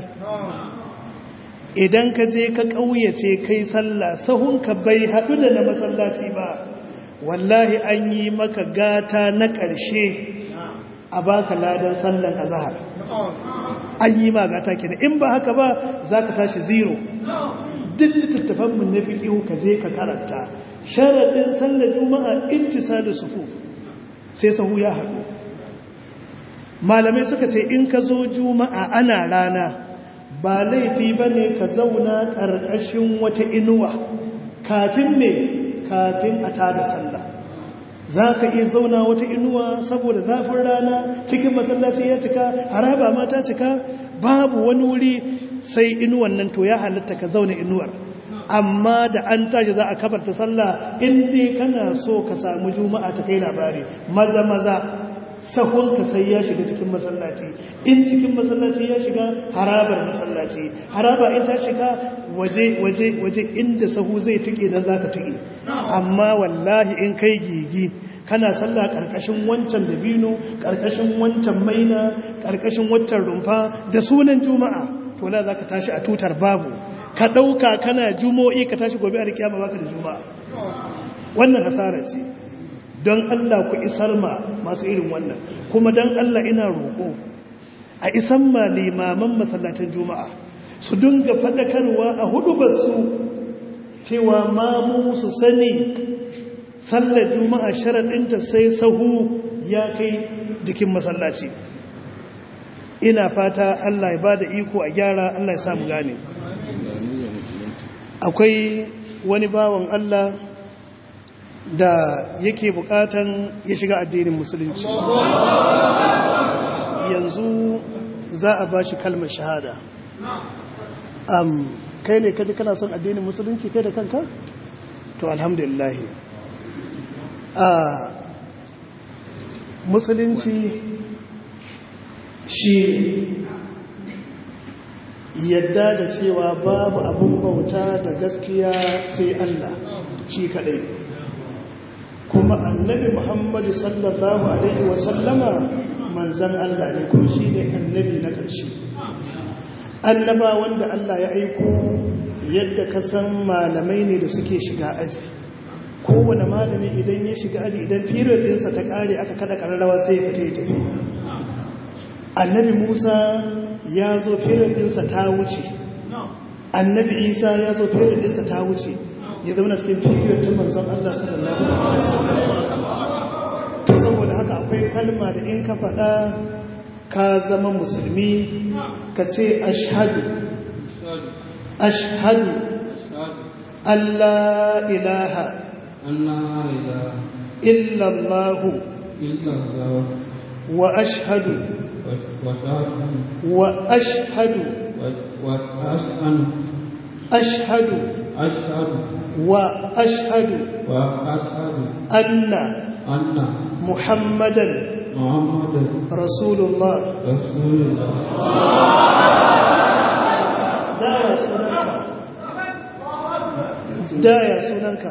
idan ka je ka ƙauyace kai sallah sahunka bai haɗu da na masallaci ba wallahi an yi maka gata na ƙarshe a baka ladan sallan azhar an yi ma gata kenan in ba haka ba za ka tashi zero duk littattafanmu na fiƙihu ka je ka karanta sharaɗin sallar juma'a intisalu sufu sai sahu ya haɗu malamai suka ce in ka zo juma'a ana rana ba laifi ba ne ka zauna ƙarƙashin wata inuwa kafin ne kafin a tada sallah za ka iya zauna wata inuwa saboda zafin rana cikin masallaci ya cika haraba ma ta cika babu wani wuri sai inuwan nan to ya halatta ka zauna inuwar amma da an tashi za a kafarta sallah in dai kana so ka samu juma'a ta kai labari maza maza sahun ka sai ya shiga cikin masallaci in cikin masallaci ya shiga harabar masallaci haraba in ta shiga waje waje waje inda sahu zai tuke dan zaka tuke amma wallahi in kai gigi kana sallah karkashin wancan dabino karkashin wancan maina karkashin wancan rumfa da sunan juma'a to la zaka tashi a tutar babu ka dauka kana jumo'i ka tashi gobe a kiyama baka da juma'a wannan hasara ce don Allah ku isar ma masu irin wannan kuma don Allah ina roƙo a isan ma limaman masallatan juma'a su dinga faɗakarwa a hudubarsu cewa mamu su sani sallar juma'a sharaɗinta sai sahu ya kai jikin masallaci ina fata Allah ya ba da iko a gyara Allah ya samu gane akwai wani bawan Allah da yake bukatan ya shiga addinin musulunci yanzu za a ba shi kalmar shahada um, kai ne kaji kana son addinin musulunci kai da kanka? to alhamdulillah a musulunci shi yadda da cewa babu abun bauta da gaskiya sai Allah shi kadai kuma annabi muhammadu sallallahu alaihi wasallama manzan Allah ne kuma shi ne annabi na ƙarshe annaba wanda Allah ya aiko yadda ka san malamai ne da suke shiga aji kowane malami idan ya shiga aji idan firar ɗinsa ta ƙare aka kada ƙararrawa sai ya fita ya tafi annabi musa ya zo firar ɗinsa ta wuce annabi isa ya zo firar ɗinsa ta wuce ya zauna cikin firar ta manzon Allah sallallahu alaihi wasallam to saboda haka akwai kalma da in ka faɗa ka zama musulmi ka ce ashhadu ashhadu Allah ilaha illallahu wa ashhadu wa ashhadu ashhadu wa ashhadu anna muhammadan rasulullah daya sunanka daya sunanka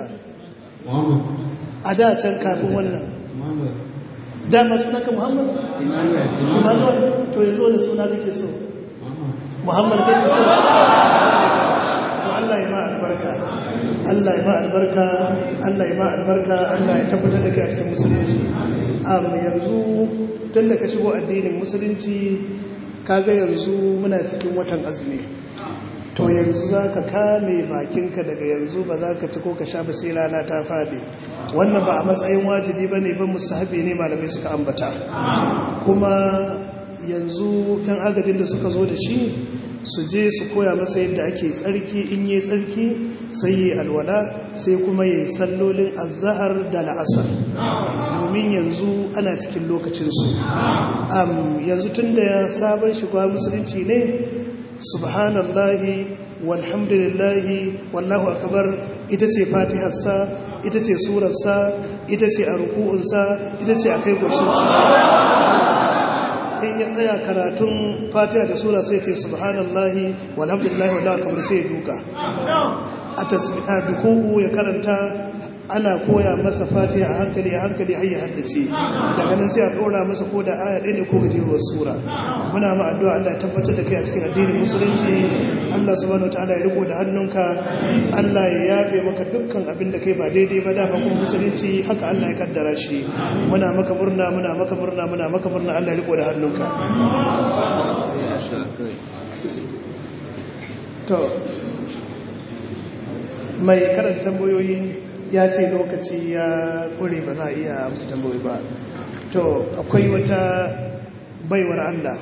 a da can kafin wannan dama sunanka muhammad emmanuel to yanzu wani suna kake so muhammad kake so to allah ya ma albarka allah ya ma albarka allah ya ma albarka allah ya tabbatar da kai a cikin musulunci am yanzu tun da ka shigo addinin musulunci kaga yanzu muna cikin watan azumi to yanzu za ka kame bakinka daga yanzu ba za ka ci ko ka sha ba sai rana ta faɗi wannan ba a matsayin wajibi ba ne ban mustahabi ne malamai suka ambata kuma yanzu yan agajin da suka zo da shi su je su koya masa yadda ake tsarki in yi tsarki sai yi alwala sai kuma yi sallolin azahar da la'asar domin yanzu ana cikin lokacinsu yanzu tun da ya sabon shiga musulunci ne subhanallahi walhamdulillahi wallahu akbar ita ce fatiharsa ita ce surarsa ita ce a ruku'unsa ita ce a kai goshinsa in ya tsaya karatun fatiha da sura sai ce subhanallahi walhamdulillahi wallahu akbar sai ya duka a tasbiha biku'u ya karanta ana koya masa fatiha a hankali a hankali har ya haddace daga nan sai a dora masa ko da aya ɗaya ne ko gajeruwar sura muna ma addu'a Allah ya tabbatar da kai a cikin addinin musulunci Allah subhanahu wataala ya riko da hannunka Allah ya yafe maka dukkan abin da kai ba daidai ba da kuma musulunci haka Allah ya kaddara shi muna maka murna muna maka murna muna maka murna Allah ya riko da hannunka to mai karanta tambayoyi ya ce lokaci ya kure ba za a iya amsa tambayoyi ba to akwai wata baiwar Allah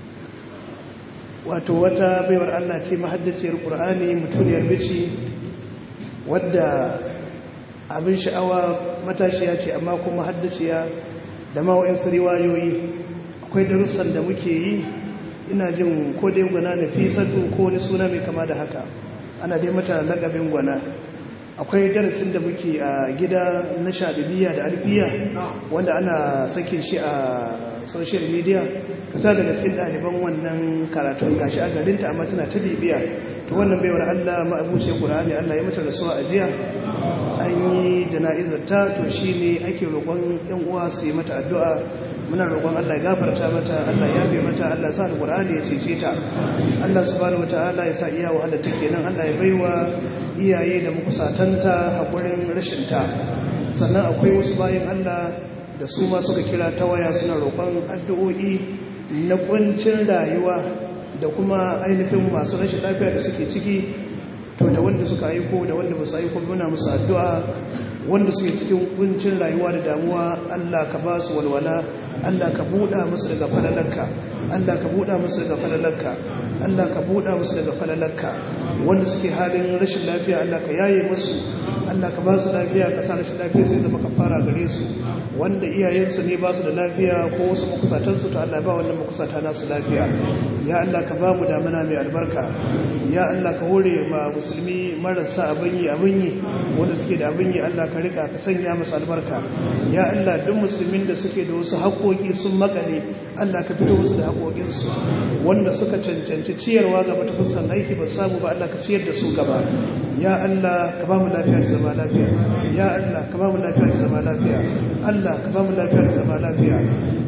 wato wata baiwar Allah ce mahaddaciyar ƙur'ani mutuniyar bici wadda abin sha'awa matashiya ce amma kuma haddaciya da mawa'insu riwayoyi akwai darussan da muke yi ina jin ko dai gwana na fi sadu ko wani suna mai kama da haka ana dai mata lagabin gwana akwai darasin da muke a gida na shaɗibiya da alfiya wanda ana sakin shi a social media ta daga cikin ɗaliban wannan karatun gashi a garinta amma tana ta bibiya to wannan baiwar allah ma'abuce ƙura'ani allah ya mata da suwa a jiya an yi jana'izar ta to shine ake roƙon yan uwa su yi mata addu'a muna roƙon Allah ya gafarta mata Allah ya bai mata Allah sa alqur'ani ya cece ta Allah subhanahu wataala ya sa iya wahala take nan Allah ya baiwa iyaye da makusatanta hakurin rashin ta sannan akwai wasu bayan Allah da su ma suka kira ta waya suna roƙon addu'o'i na kuncin rayuwa da kuma ainihin masu rashin lafiya da suke ciki to da wanda suka aiko da wanda ba su aiko muna musu addu'a wanda suke cikin kuncin rayuwa da damuwa Allah ka ba su walwala Allah ka buɗa musu daga falalarka Allah ka buɗa musu daga falalarka Allah ka buɗa musu daga falalarka wanda suke halin rashin lafiya Allah ka yaye musu Allah ka ba su lafiya ka sa rashin lafiya sai zama ka fara gare su wanda iyayensu ne ba su da lafiya ko wasu makusatansu to Allah ba wannan makusata nasu lafiya ya Allah ka ba mu damana mai albarka ya Allah ka hore ma musulmi marasa abin yi abin yi wanda suke da abin yi Allah ka rika ka sanya musu albarka ya Allah duk musulmin da suke da wasu haƙoƙi sun makale Allah ka fito musu da haƙoƙinsu wanda suka cancanci ciyarwa gaba ta fuskan aiki ba samu ba Allah ka ciyar da su gaba ya Allah ka ba mu lafiya da zama lafiya ya Allah ka ba mu lafiya da zama lafiya Allah ka ba mu lafiya da zama lafiya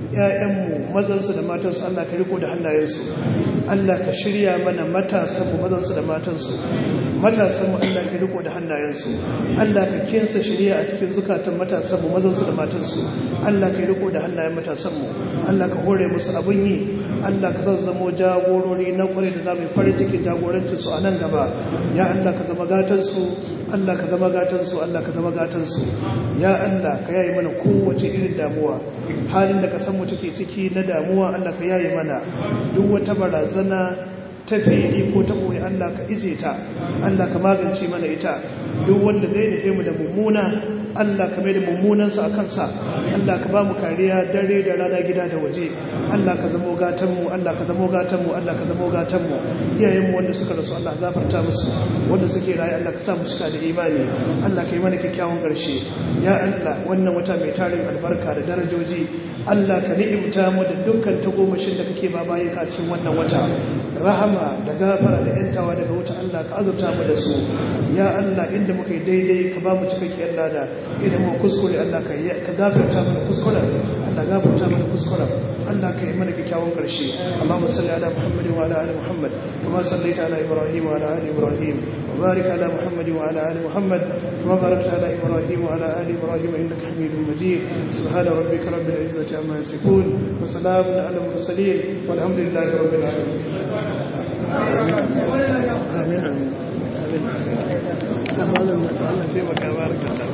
ƴaƴanmu mazansu da matansu Allah ka riko da hannayensu Allah ka shirya mana matasanmu mazansu da matansu matasanmu Allah ka riko da hannayensu Allah ka kinsa shirya a cikin zukatan matasanmu mazansu da matansu Allah ka riko da hannayen matasanmu Allah ka hore musu abin yi Allah ka zazzamo jagorori na kwarai da zamu farin cikin jagorancin su a nan gaba ya Allah ka zama gatan su Allah ka zama gatan su Allah ka zama gatan su ya Allah ka yayi mana kowace irin damuwa halin da kasan mu take ciki na damuwa Allah ka yayi mana duk wata barazana ta fili ko ta ɓoye Allah ka ije ta Allah ka magance mana ita duk wanda zai nufe mu da mummuna Allah ka mai da mummunansa a kansa Allah ka ba mu kariya dare da rana gida da waje Allah ka zamo gatanmu Allah ka zamo gatanmu Allah ka zamo gatanmu iyayenmu wanda suka rasu Allah gafarta musu wanda suke rayu Allah ka sa mu cika da imani Allah ka yi mana kyakkyawan ƙarshe ya Allah wannan wata mai tarin albarka da darajoji Allah ka ni'imta mu da dukkan tagomashin da kake ba bayan ka cikin wannan wata rahama da gafara da yantawa daga wuta Allah ka azurta mu da su ya Allah inda muka yi daidai ka ba mu cikakkiyar lada idan mu kuskure Allah ka ka gafarta mana kuskuren Allah gafarta mana kuskuren Allah ka yi mana kyakkyawan karshe Allahumma salli ala Muhammad wa ala ali Muhammad kama sallaita ala Ibrahim wa ala ali Ibrahim wa barik ala Muhammad wa ala ali Muhammad kama barakta ala Ibrahim wa ala ali Ibrahim innaka Hamidum Majid subhana rabbika rabbil izzati amma yasifun wa salamun ala al mursalin walhamdulillahi rabbil alamin amin amin amin amin Allah taimaka baraka